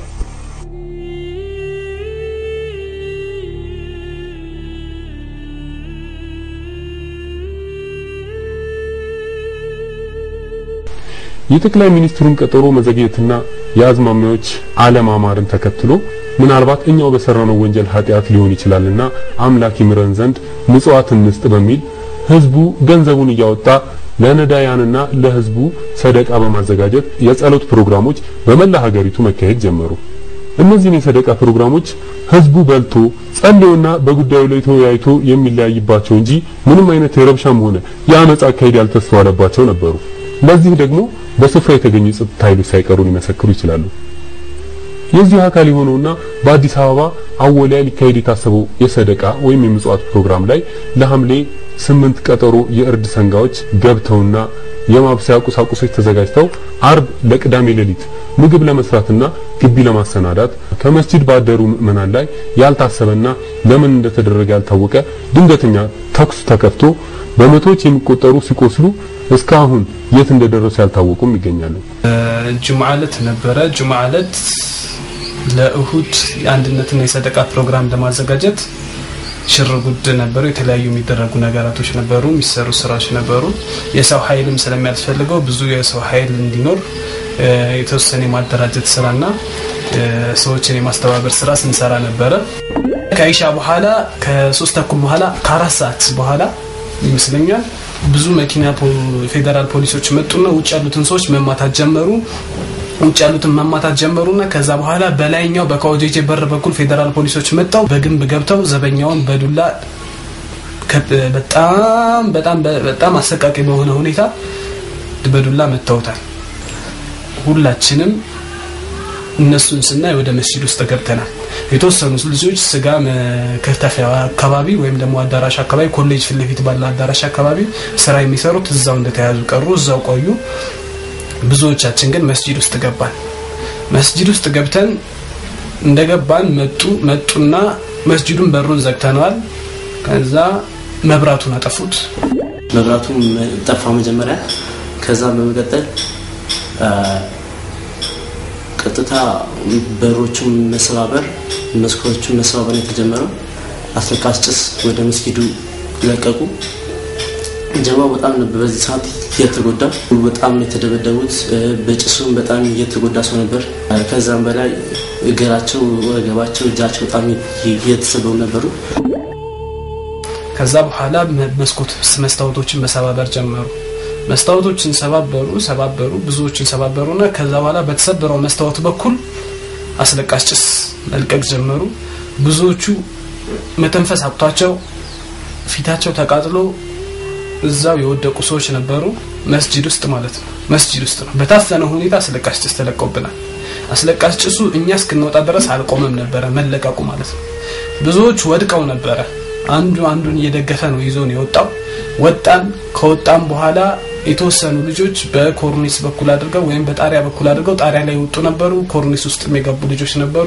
Speaker 4: የጠቅላይ ሚኒስትሩን ቀጠሮ መዘግየትና የአዝማሚያዎች አለማማርን ተከትሎ ምናልባት እኛው በሰራነው ወንጀል ኃጢአት ሊሆን ይችላልና አምላክ ይምረን ዘንድ ምጽዋት እንስጥ በሚል ህዝቡ ገንዘቡን እያወጣ ለነዳያንና ለህዝቡ ሰደቃ በማዘጋጀት የጸሎት ፕሮግራሞች በመላ ሀገሪቱ መካሄድ ጀመሩ። እነዚህን የሰደቃ ፕሮግራሞች ህዝቡ በልቶ ጸልዮና በጉዳዩ ላይ ተወያይቶ የሚለያይባቸው እንጂ ምንም አይነት የረብሻም ሆነ የአመጻ አካሄድ ያልተስተዋለባቸው ነበሩ። ለዚህ ደግሞ በስፍራ የተገኙ የጸጥታ ኃይሎች ሳይቀሩ ሊመሰክሩ ይችላሉ። የዚህ አካል የሆነውና በአዲስ አበባ አወሊያ ሊካሄድ የታሰበው የሰደቃ ወይም የምጽዋት ፕሮግራም ላይ ለሐምሌ ስምንት ቀጠሮ የእርድ ሰንጋዎች ገብተውና የማብሰያ ቁሳቁሶች ተዘጋጅተው አርብ ለቅዳሜ ሌሊት ምግብ ለመስራትና ግቢ ለማሰናዳት ከመስጂድ ባደሩ ምዕመናን ላይ ያልታሰበና ለምን እንደተደረገ ያልታወቀ ድንገተኛ ተኩስ ተከፍቶ በመቶዎች የሚቆጠሩ ሲቆስሉ እስካሁን የት እንደደረሱ ያልታወቁም ይገኛሉ።
Speaker 20: ጁምዓ ዕለት ነበረ። ጁምዓ ዕለት ለእሁድ የአንድነትና የሰደቃ ፕሮግራም ለማዘጋጀት ሽር ጉድ ነበሩ። የተለያዩ የሚደረጉ ነገራቶች ነበሩ፣ የሚሰሩ ስራዎች ነበሩ። የሰው ኃይልም ስለሚያስፈልገው ብዙ የሰው ኃይል እንዲኖር የተወሰነ የማደራጀት ስራና ሰዎችን የማስተባበር ስራ ስንሰራ ነበረ። ከኢሻ በኋላ ከሶስት ተኩል በኋላ ከአራት ሰዓት በኋላ ይመስለኛል ብዙ መኪና ፌዴራል ፖሊሶች መጡና ውጭ ያሉትን ሰዎች መማታት ጀመሩ። ውጭ ያሉትን መማታት ጀመሩና ከዛ በኋላ በላይኛው በካውጄጄ በር በኩል ፌዴራል ፖሊሶች መጣው በግንብ ገብተው ዘበኛውን በዱላ በጣም በጣም በጣም አሰቃቂ በሆነ ሁኔታ በዱላ መተውታል። ሁላችንም እነሱን ስናይ ወደ መስጂድ ውስጥ ገብተናል። የተወሰኑ ልጆች ስጋ መከተፊያ አካባቢ ወይም ደግሞ አዳራሽ አካባቢ ኮሌጅ ፊት ለፊት ባለ አዳራሽ አካባቢ ስራ የሚሰሩት እዛው እንደተያዙ ቀሩ፣ እዛው ቆዩ። ብዙዎቻችን ግን መስጂድ ውስጥ ገባን። መስጂድ ውስጥ ገብተን እንደገባን መጡ መጡና መስጂዱን በሩን ዘግተነዋል። ከዛ መብራቱን አጠፉት።
Speaker 21: መብራቱም ጠፋ መጀመሪያ። ከዛ በመቀጠል ቀጥታ በሮቹን መሰባበር፣ መስኮቶቹን መሰባበር ነው የተጀመረው። አስለቃሽ ጭስ ወደ መስጊዱ ለቀቁ። ጀማው በጣም ነበር በዚህ ሰዓት እየተጎዳ በጣም ነው የተደበደቡት። በጭሱም በጣም እየተጎዳ ሰው ነበር። ከዛም በላይ እግራቸው፣ ወገባቸው፣ እጃቸው በጣም እየተሰበሩ ነበሩ።
Speaker 20: ከዛ በኋላ መስኮት መስታወቶችን መሰባበር ጀመሩ። መስታወቶችን ሰባበሩ ሰባበሩ ብዙዎችን ሰባበሩና ከዛ በኋላ በተሰበረው መስታወት በኩል አስለቃሽ ጭስ መልቀቅ ጀመሩ። ብዙዎቹ መተንፈስ አቅቷቸው ፊታቸው ተቃጥሎ እዛው የወደቁ ሰዎች ነበሩ። መስጂድ ውስጥ ማለት ነው። መስጂድ ውስጥ ነው። በታፈነ ሁኔታ አስለቃሽ ጭስ ተለቀውብናል። አስለቃሽ ጭሱ እኛ እስክንወጣ ድረስ አልቆመም ነበረ መለቀቁ ማለት ነው። ብዙዎች ወድቀው ነበረ። አንዱ አንዱን እየደገፈ ነው ይዞ ነው የወጣው። ወጣን። ከወጣም በኋላ የተወሰኑ ልጆች በኮርኒስ በኩል አድርገው ወይም በጣሪያ በኩል አድርገው ጣሪያ ላይ የወጡ ነበሩ። ኮርኒስ ውስጥ የገቡ ልጆች ነበሩ።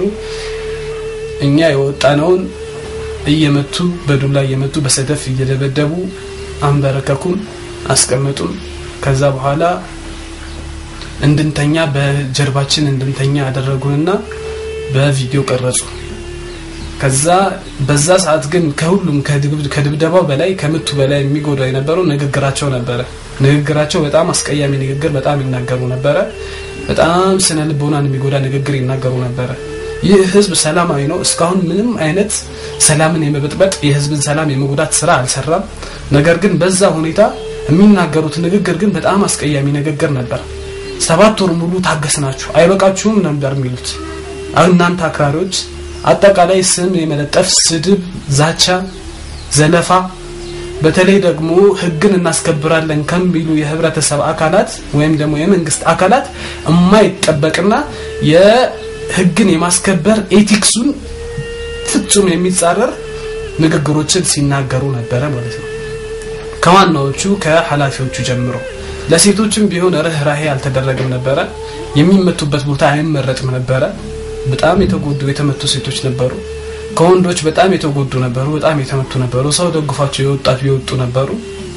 Speaker 20: እኛ የወጣነውን እየመቱ በዱላ እየመቱ በሰደፍ እየደበደቡ አንበረከኩን፣ አስቀመጡን። ከዛ በኋላ እንድንተኛ በጀርባችን እንድንተኛ አደረጉንና በቪዲዮ ቀረጹ። ከዛ በዛ ሰዓት ግን ከሁሉም ከድብደባው በላይ ከምቱ በላይ የሚጎዳው የነበረው ንግግራቸው ነበረ። ንግግራቸው በጣም አስቀያሚ ንግግር በጣም ይናገሩ ነበረ። በጣም ስነ ልቦናን የሚጎዳ ንግግር ይናገሩ ነበረ። ይህ ህዝብ ሰላማዊ ነው። እስካሁን ምንም አይነት ሰላምን የመበጥበጥ የህዝብን ሰላም የመጉዳት ስራ አልሰራም። ነገር ግን በዛ ሁኔታ የሚናገሩት ንግግር ግን በጣም አስቀያሚ ንግግር ነበር። ሰባት ወር ሙሉ ታገስናችሁ አይበቃችሁም ነበር የሚሉት እናንተ አክራሪዎች አጠቃላይ ስም የመለጠፍ ስድብ፣ ዛቻ፣ ዘለፋ በተለይ ደግሞ ህግን እናስከብራለን ከሚሉ የህብረተሰብ አካላት ወይም ደግሞ የመንግስት አካላት የማይጠበቅና የህግን የማስከበር ኤቲክሱን ፍጹም የሚጻረር ንግግሮችን ሲናገሩ ነበረ ማለት ነው። ከዋናዎቹ ከኃላፊዎቹ ጀምሮ ለሴቶችም ቢሆን ርህራሄ አልተደረገም ነበረ። የሚመቱበት ቦታ አይመረጥም ነበረ። በጣም የተጎዱ የተመቱ ሴቶች ነበሩ። ከወንዶች በጣም የተጎዱ ነበሩ። በጣም የተመቱ ነበሩ። ሰው ደግፏቸው የወጣት የወጡ ነበሩ።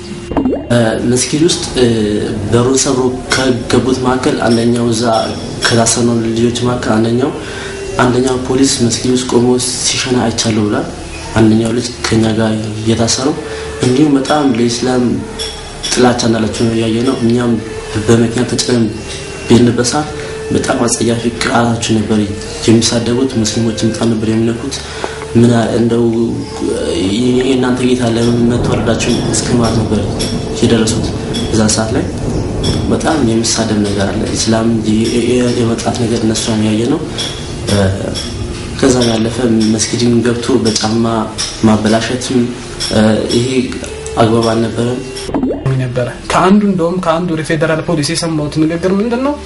Speaker 21: መስጊድ ውስጥ በሩን ሰብሮ ከገቡት መካከል አንደኛው እዛ ከታሰኑ ልጆች መካከል አንደኛው አንደኛው ፖሊስ መስጊድ ውስጥ ቆሞ ሲሸና አይቻለሁ ብሏል። አንደኛው ልጅ ከኛ ጋር እየታሰረው እንዲሁም በጣም ለኢስላም ጥላቻ እንዳላቸው ነው ያየ ነው። እኛም በመኪና ተጭነን ቤንበት ሰዓት በጣም አጸያፊ ቃላቸው ነበር የሚሳደቡት። ሙስሊሞችን በጣም ነበር የሚነኩት። ምን እንደው የእናንተ ጌታ ለምን መተወረዳችሁ እስከ ማለት ነበር የደረሱት። በዛ ሰዓት ላይ በጣም የሚሳደብ ነገር አለ። ኢስላም የመጥራት ነገር እነሱ ያየ ነው። ከዛ ያለፈ መስጊድን ገብቶ በጫማ ማበላሸትም ይሄ አግባብ አልነበረም
Speaker 20: ነበረ። ከአንዱ እንደውም ከአንዱ የፌዴራል ፖሊስ የሰማሁት ንግግር ምንድን ነው?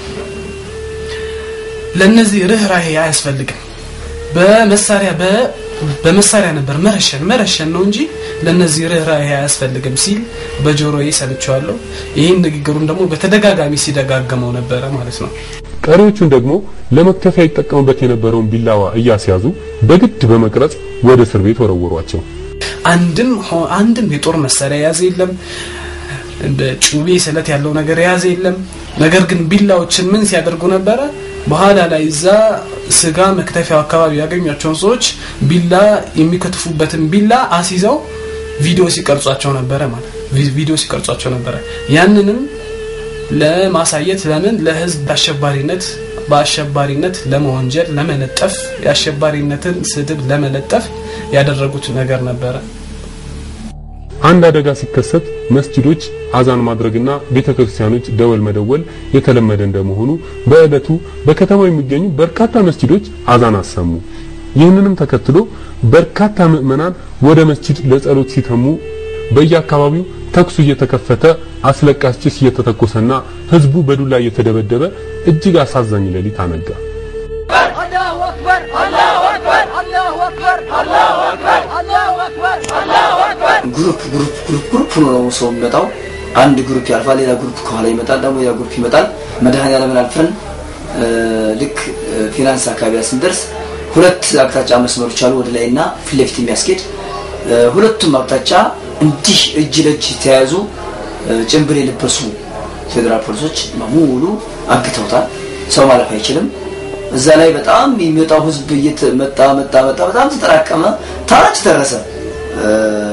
Speaker 20: ለነዚህ ርህራሄ አያስፈልግም። በመሳሪያ በመሳሪያ ነበር መረሸን መረሸን ነው እንጂ ለነዚህ ርህራሄ አያስፈልግም ሲል በጆሮዬ ሰምቼዋለሁ። ይህን ንግግሩን ደግሞ በተደጋጋሚ ሲደጋገመው ነበረ ማለት ነው።
Speaker 4: ቀሪዎቹን ደግሞ ለመክተፊያ ይጠቀሙበት የነበረውን ቢላዋ እያስያዙ በግድ በመቅረጽ ወደ እስር ቤት ወረወሯቸው።
Speaker 20: አንድም አንድም የጦር መሳሪያ የያዘ የለም። ጩቤ ስለት ያለው ነገር የያዘ የለም። ነገር ግን ቢላዎችን ምን ሲያደርጉ ነበረ? በኋላ ላይ እዛ ስጋ መክተፊያው አካባቢ ያገኟቸውን ሰዎች ቢላ የሚከትፉበትን ቢላ አስይዘው ቪዲዮ ሲቀርጿቸው ነበረ ማለት ቪዲዮ ሲቀርጿቸው ነበረ። ያንንም ለማሳየት ለምን ለህዝብ አሸባሪነት በአሸባሪነት ለመወንጀል ለመለጠፍ የአሸባሪነትን ስድብ ለመለጠፍ ያደረጉት ነገር ነበረ።
Speaker 4: አንድ አደጋ ሲከሰት መስጂዶች አዛን ማድረግና ቤተክርስቲያኖች ደወል መደወል የተለመደ እንደመሆኑ በዕለቱ በከተማው የሚገኙ በርካታ መስጂዶች አዛን አሰሙ። ይህንንም ተከትሎ በርካታ ምዕመናን ወደ መስጂድ ለጸሎት ሲተሙ በየአካባቢው ተኩሱ እየተከፈተ አስለቃሽ ጭስ እየተተኮሰና ህዝቡ በዱላ እየተደበደበ እጅግ አሳዛኝ ሌሊት አነጋ።
Speaker 8: አላሁ አክበር አላሁ አክበር አላሁ አክበር አላሁ አክበር አላሁ አክበር አላሁ አክበር
Speaker 3: ግሩፕ ግሩፕ ግሩፕ ግሩፕ ሆኖ ነው ሰው የሚመጣው። አንድ ግሩፕ ያልፋል፣ ሌላ ግሩፕ ከኋላ ይመጣል፣ ደግሞ ሌላ ግሩፕ ይመጣል። መድኃኔዓለምን አልፈን እ፣ ልክ እ፣ ፊናንስ አካባቢ ስንደርስ ሁለት አቅጣጫ መስመሮች አሉ፣ ወደ ላይ እና ፊት ለፊት የሚያስኬድ እ፣ ሁለቱም አቅጣጫ እንዲህ እጅ ለእጅ የተያያዙ እ፣ ጭንብል የለበሱ ፌዴራል ፖሊሶች በሙሉ አግተውታል። ሰው ማለፍ አይችልም። እዛ ላይ በጣም የሚወጣው ህዝብ እየመጣ መጣ መጣ በጣም ተጠራቀመ። ታች ደረሰ። እ፣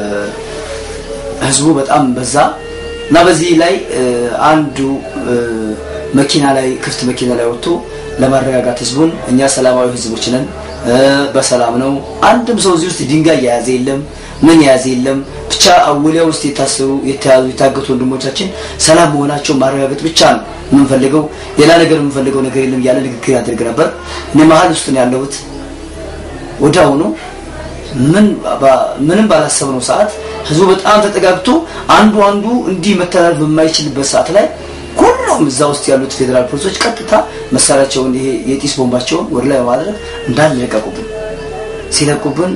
Speaker 3: ህዝቡ በጣም በዛ እና በዚህ ላይ እ፣ አንዱ እ፣ መኪና ላይ ክፍት መኪና ላይ ወጥቶ ለማረጋጋት ህዝቡን እኛ ሰላማዊ ህዝቦች ነን እ፣ በሰላም ነው። አንድም ሰው እዚህ ውስጥ ድንጋይ የያዘ የለም፣ ምን የያዘ የለም። ብቻ አውሊያ ውስጥ የታሰሩ የተያዙ የታገቱ ወንድሞቻችን ሰላም መሆናቸውን ማረጋገጥ ብቻ ነው የምንፈልገው። ሌላ ነገር የምንፈልገው ነገር የለም እያለ ንግግር ያደርግ ነበር። እኔ መሀል ውስጥ ነው ያለሁት። ወዲያውኑ ምን ባ- ምንም ባላሰብነው ሰዓት ህዝቡ በጣም ተጠጋግቶ አንዱ አንዱ እንዲህ መተላለፍ በማይችልበት ሰዓት ላይ ሁሉም እዛ ውስጥ ያሉት ፌዴራል ፖሊሶች ቀጥታ መሳሪያቸውን ይሄ የጢስ ቦምባቸውን ወደ ላይ በማድረግ እንዳለ ለቀቁብን። ሲለቁብን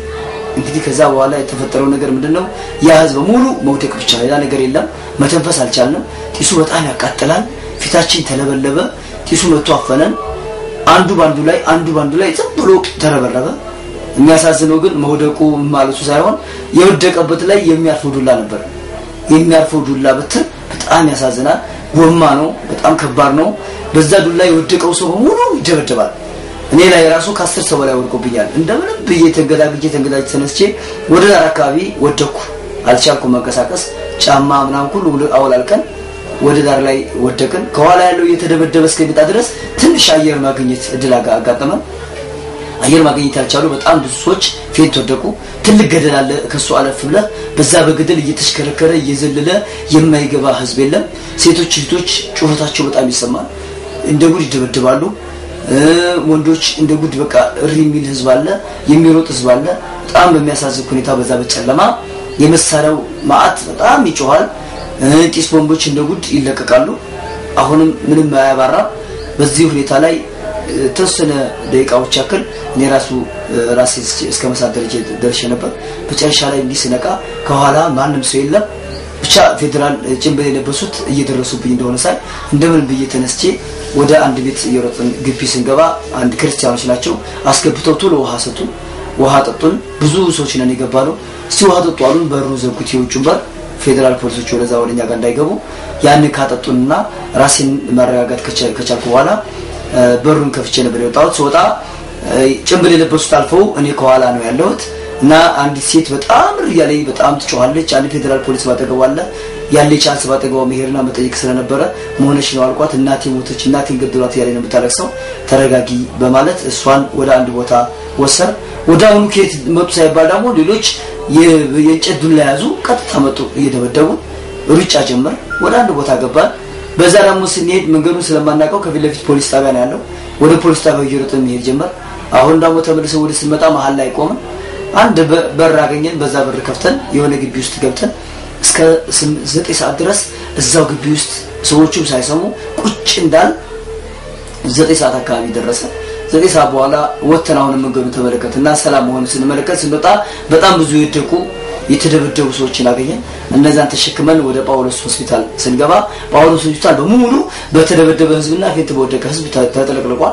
Speaker 3: እንግዲህ ከዛ በኋላ የተፈጠረው ነገር ምንድን ነው? ያ ህዝብ ሙሉ መውደቅ ብቻ ሌላ ነገር የለም። መተንፈስ አልቻልንም። ጢሱ በጣም ያቃጥላል። ፊታችን ተለበለበ። ጢሱ መጥቶ አፈነን። አንዱ ባንዱ ላይ አንዱ ባንዱ ላይ ዝም ብሎ ተረበረበ። የሚያሳዝነው ግን መውደቁ ማለቱ ሳይሆን የወደቀበት ላይ የሚያርፈው ዱላ ነበር። የሚያርፈው ዱላ ብትር በጣም ያሳዝናል። ጎማ ነው፣ በጣም ከባድ ነው። በዛ ዱላ የወደቀው ሰው በሙሉ ይደበደባል። እኔ ላይ ራሱ ከአስር ሰው በላይ ወድቆብኛል። እንደምንም ብዬ ተንገዳግጄ ተንገዳጅ ተነስቼ ወደ ዳር አካባቢ ወደኩ። አልቻልኩም መንቀሳቀስ። ጫማ ምናምን ሁሉ አወላልቀን ወደ ዳር ላይ ወደቅን። ከኋላ ያለው እየተደበደበ እስከሚመጣ ድረስ ትንሽ አየር ማግኘት እድል አጋ- አጋጠመን። አየር ማግኘት ያልቻሉ በጣም ብዙ ሰዎች ፌንት ወደቁ። ትልቅ ገደል አለ ከሱ አለፍ ብለህ በዛ በገደል እየተሽከረከረ እየዘለለ የማይገባ ህዝብ የለም። ሴቶች እህቶች ጩኸታቸው በጣም ይሰማል። እንደ ጉድ ይደበድባሉ። እ፣ ወንዶች እንደ ጉድ በቃ እሪ የሚል ህዝብ አለ፣ የሚሮጥ ህዝብ አለ። በጣም በሚያሳዝን ሁኔታ በዛ በጨለማ የመሳሪያው ማአት በጣም ይጮኋል። እ፣ ጢስ ቦምቦች እንደ ጉድ ይለቀቃሉ። አሁንም ምንም አያባራም። በዚህ ሁኔታ ላይ የተወሰነ ደቂቃዎች ያክል እኔ ራሱ እ፣ ራሴ እስከ መሳት ደረጃ ደርሼ ነበር። መጨረሻ ላይ እንዲህ ስነቃ ከኋላ ማንም ሰው የለም። ብቻ ፌዴራል ጭንብል የለበሱት እየደረሱብኝ እንደሆነ ሳይ እንደምን ብዬ ተነስቼ ወደ አንድ ቤት እየሮጥን ግቢ ስንገባ አንድ ክርስቲያኖች ናቸው አስገብተው ቶሎ ውሃ ሰጡን። ውሃ ጠጡን። ብዙ ሰዎች ነን የገባ ነው። እስቲ ውሃ ጠጡ አሉን። በሩ ዘጉት፣ የውጩን በር ፌዴራል ፖሊሶች ወደዛ ወደኛ ጋር እንዳይገቡ ያንን ካጠጡንና ራሴን ማረጋጋት ከቻ- ከቻልኩ በኋላ እ፣ በሩን ከፍቼ ነበር የወጣሁት። ስወጣ እ፣ ጭንብል የለበሱት አልፈው እኔ ከኋላ ነው ያለሁት እና አንዲት ሴት በጣም እያለኝ በጣም ትጮኻለች። አንድ ፌዴራል ፖሊስ ባጠገቧ አለ። ያለ ቻንስ ባጠገቧ መሄድና መጠየቅ ስለነበረ መሆነች ነው አልኳት። እናቴ ሞተች፣ እናቴን ገድሏት እያለኝ ነው የምታለቅሰው። ተረጋጊ በማለት እሷን ወደ አንድ ቦታ ወሰር ወደ አሁኑ ከየት መጡ ሳይባል ደግሞ ሌሎች የ- የእንጨት ዱላ ያዙ። ቀጥታ መጡ እየደበደቡ ሩጫ ጀመር። ወደ አንድ ቦታ ገባን። በዛ ደግሞ ስንሄድ መንገዱን ስለማናውቀው ከፊት ለፊት ፖሊስ ጣቢያ ነው ያለው። ወደ ፖሊስ ጣቢያው እየሮጥን መሄድ ጀመር። አሁን ደግሞ ተመልሰን ወደ ስንመጣ መሀል ላይ ቆምን። አንድ በ- በር አገኘን። በዛ በር ከፍተን የሆነ ግቢ ውስጥ ገብተን እስከ ስም- ዘጠኝ ሰዓት ድረስ እዛው ግቢ ውስጥ ሰዎቹም ሳይሰሙ ቁጭ እንዳል ዘጠኝ ሰዓት አካባቢ ደረሰ። ዘጠኝ ሰዓት በኋላ ወጥተን አሁንም መንገዱን ተመለከት እና ሰላም መሆኑ ስንመለከት ስንወጣ በጣም ብዙ የወደቁ የተደበደቡ ሰዎችን አገኘን። እነዛን ተሸክመን ወደ ጳውሎስ ሆስፒታል ስንገባ ጳውሎስ ሆስፒታል በሙሉ በተደበደበ ህዝብና ፊት በወደቀ ህዝብ ተ- ተጥለቅልቋል።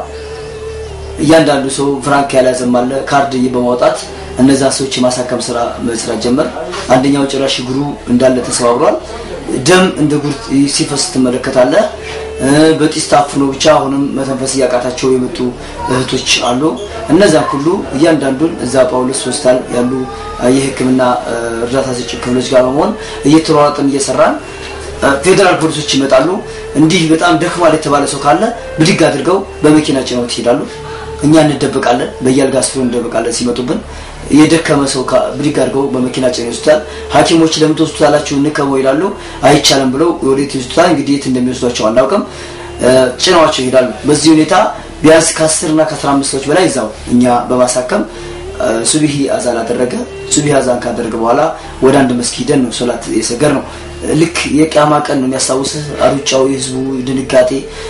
Speaker 3: እያንዳንዱ ሰው ፍራንክ ያልያዘም አለ። ካርድ በማውጣት እነዛ ሰዎች የማሳከም ስራ መስራት ጀመር። አንደኛው ጭራሽ እግሩ እንዳለ ተሰባብሯል። ደም እንደ ጉድ ሲፈስ ትመለከታለህ። እ፣ በጢስ ታፍኖ ብቻ አሁንም መተንፈስ እያቃታቸው የመጡ እህቶች አሉ። እነዛን ሁሉ እያንዳንዱን እዛ ጳውሎስ ሆስፒታል ያሉ እ፣ የሕክምና እ፣ እርዳታ ሰጪ ክፍሎች ጋር በመሆን እየተሯሯጥን እየሰራን እ፣ ፌዴራል ፖሊሶች ይመጣሉ። እንዲህ በጣም ደክሟል የተባለ ሰው ካለ ብድግ አድርገው በመኪና ጭነው ይሄዳሉ። እኛ እንደበቃለን፣ በየአልጋ ስሩ እንደበቃለን። ሲመጡብን የደከመ ሰው ካ- ብድግ አድርገው በመኪና ጭነው ይወስዱታል። ሐኪሞች ለምን ትወስዱታላችሁ እንከመው ይላሉ። አይቻልም ብለው ወዴት ይወስዱታል? እንግዲህ የት እንደሚወስዷቸው አናውቅም። እ፣ ጭነዋቸው ይሄዳሉ። በዚህ ሁኔታ ቢያንስ ከአስር እና ከአስራ አምስት ሰዎች በላይ እዛው እኛ በማሳከም ሱቢሂ አዛን አደረገ። ሱቢሂ አዛን ካደረገ በኋላ ወደ አንድ መስጊድ ሄደን ነው ሶላት የሰገር ነው። ልክ የቂያማ ቀን ነው የሚያስታውስ። ሩጫው፣ የህዝቡ ድንጋጤ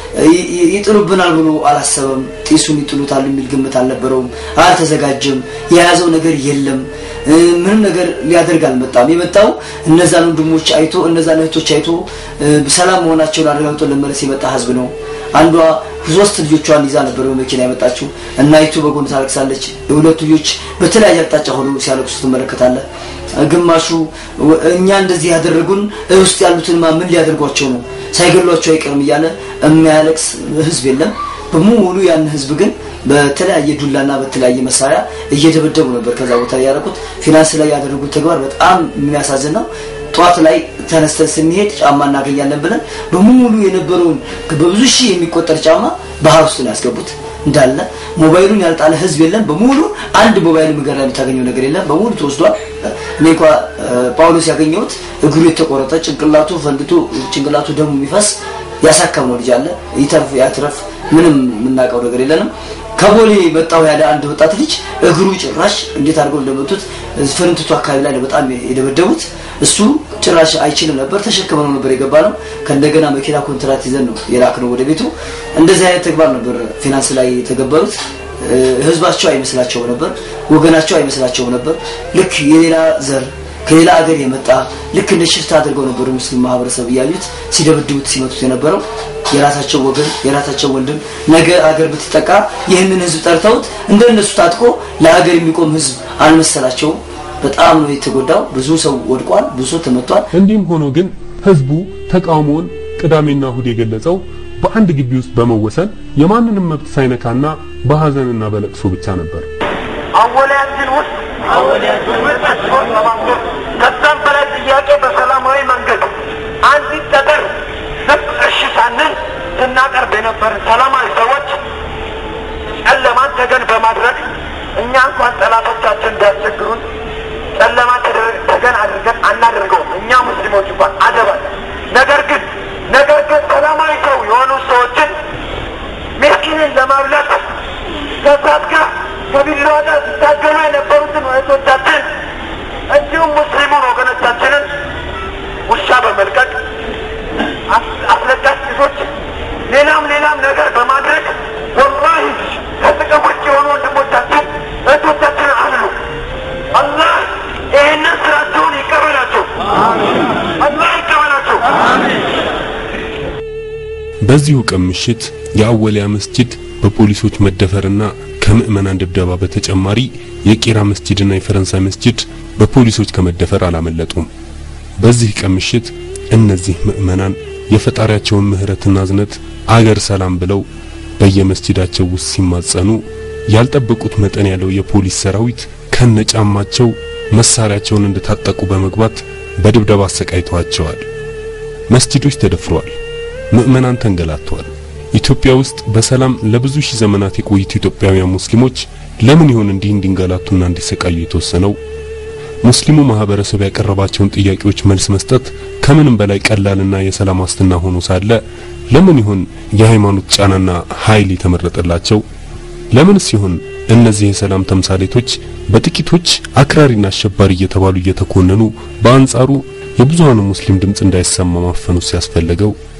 Speaker 3: ይጥሉብናል ብሎ አላሰበም። ጢሱን ይጥሉታል የሚል ግምት አልነበረውም። አልተዘጋጀም። የያዘው ነገር የለም። ምንም ነገር ሊያደርግ አልመጣም። የመጣው እነዛን ወንድሞች አይቶ እነዛን እህቶች አይቶ ሰላም መሆናቸውን አረጋግጦ ለመለስ የመጣ ህዝብ ነው። አንዷ ሶስት ልጆቿን ይዛ ነበር በመኪና የመጣችው። እናይቱ በጎን ታለቅሳለች። የሁለቱ ልጆች በተለያየ አቅጣጫ ሆኖ ሲያለቅሱ ትመለከታለህ። ግማሹ እኛ እንደዚህ ያደረጉን ውስጥ ያሉትን ማ ምን ሊያደርጓቸው ነው ሳይገሏቸው አይቀርም እያለ የሚያለቅስ ህዝብ የለም። በሙሉ ያን ህዝብ ግን በተለያየ ዱላና በተለያየ መሳሪያ እየደበደቡ ነበር ከዛ ቦታ ያደረጉት። ፊናንስ ላይ ያደረጉት ተግባር በጣም የሚያሳዝን ነው። ጠዋት ላይ ተነስተን ስንሄድ ጫማ እናገኛለን ብለን በሙሉ የነበረውን በብዙ ሺህ የሚቆጠር ጫማ ባህር ውስጥ ነው ያስገቡት እንዳለ። ሞባይሉን ያልጣለ ህዝብ የለም። በሙሉ አንድ ሞባይል ምግር ላይ የምታገኘው ነገር የለም። በሙሉ ተወስዷል። እኔ እንኳ ጳውሎስ ያገኘሁት እግሩ የተቆረጠ ጭንቅላቱ ፈንድቶ ጭንቅላቱ ደሙ የሚፈስ ያሳከምነው ልጅ አለ። ይተርፍ ያትረፍ ምንም የምናውቀው ነገር የለንም። ከቦሌ መጣው ያለ አንድ ወጣት ልጅ እግሩ ጭራሽ እንዴት አድርገው እንደመቱት ፍርንትቱ አካባቢ ላይ በጣም የደበደቡት እሱ ጭራሽ አይችልም ነበር። ተሸክመነው ነበር የገባ ነው። ከእንደገና መኪና ኮንትራት ይዘን ነው የላክ ነው ወደ ቤቱ። እንደዚህ አይነት ተግባር ነበር ፊናንስ ላይ የተገበሩት። ህዝባቸው አይመስላቸውም ነበር፣ ወገናቸው አይመስላቸውም ነበር። ልክ የሌላ ዘር ከሌላ አገር የመጣ ልክ እንደ ሽፍታ አድርገው ነበር ሙስሊም ማህበረሰብ እያዩት ሲደበድቡት ሲመቱት የነበረው የራሳቸው ወገን የራሳቸው ወንድም ነገ አገር ብትጠቃ ይህንን ህዝብ ጠርተውት እንደነሱ ታጥቆ ለሀገር የሚቆም ህዝብ አልመሰላቸውም። በጣም ነው የተጎዳው። ብዙ ሰው ወድቋል፣ ብዙ ሰው ተመቷል።
Speaker 4: እንዲህም ሆኖ ግን ህዝቡ ተቃውሞውን ቅዳሜና እሁድ የገለጸው በአንድ ግቢ ውስጥ በመወሰን የማንንም መብት ሳይነካና በሀዘንና በለቅሶ ብቻ ነበር።
Speaker 7: አወላያችን ውስጥ መጣችሆን ለማስገብ ከዛም በላይ ጥያቄ በሰላማዊ መንገድ አንዲት ጠጠር ዝም እሺ ሳንል ስናቀርብ የነበርን ሰላማዊ ሰዎች ጨለማን ተገን በማድረግ እኛ እንኳን ጠላቶቻችን ቢያስቸግሩን ጨለማ ተገን አድርገን አናደርገውም። እኛ ሙስሊሞች እንኳን አደባል። ነገር ግን ነገር ግን ሰላማዊ ሰው የሆኑ ሰዎችን ምስኪንን ለማብላት ከእሳት ጋር ከቢላዋ ጋር ሲታገሉ የነበሩትን እህቶቻችን እንዲሁም ሙስሊሙን ወገኖቻችንን ውሻ በመልቀቅ አስለቃሽ ጭሶች፣ ሌላም ሌላም ነገር በማድረግ ወላሂ ከጥቅም ውጭ የሆኑ ወንድሞቻችን እህቶቻችን አሉ። አላህ ይህንን ስራቸውን ይቀበላቸው። አላህ ይቀበላቸው።
Speaker 4: በዚሁ ቀን ምሽት የአወሊያ መስጂድ በፖሊሶች መደፈርና ከምዕመናን ድብደባ በተጨማሪ የቄራ መስጂድና የፈረንሳይ መስጂድ በፖሊሶች ከመደፈር አላመለጡም። በዚህ ቀን ምሽት እነዚህ ምዕመናን የፈጣሪያቸውን ምሕረትና እዝነት አገር ሰላም ብለው በየመስጂዳቸው ውስጥ ሲማጸኑ ያልጠበቁት መጠን ያለው የፖሊስ ሰራዊት ከነጫማቸው መሳሪያቸውን እንደታጠቁ በመግባት በድብደባ አሰቃይተዋቸዋል። መስጂዶች ተደፍረዋል። ምዕመናን ተንገላተዋል። ኢትዮጵያ ውስጥ በሰላም ለብዙ ሺህ ዘመናት የቆዩት ኢትዮጵያውያን ሙስሊሞች ለምን ይሆን እንዲህ እንዲንገላቱና እንዲሰቃዩ የተወሰነው? ሙስሊሙ ማህበረሰብ ያቀረባቸውን ጥያቄዎች መልስ መስጠት ከምንም በላይ ቀላልና የሰላም ዋስትና ሆኖ ሳለ ለምን ይሆን የሃይማኖት ጫናና ኃይል የተመረጠላቸው? ለምንስ ይሆን እነዚህ የሰላም ተምሳሌቶች በጥቂቶች አክራሪና አሸባሪ እየተባሉ እየተኮነኑ በአንጻሩ የብዙሃኑ ሙስሊም ድምጽ እንዳይሰማ ማፈኑ ሲያስፈልገው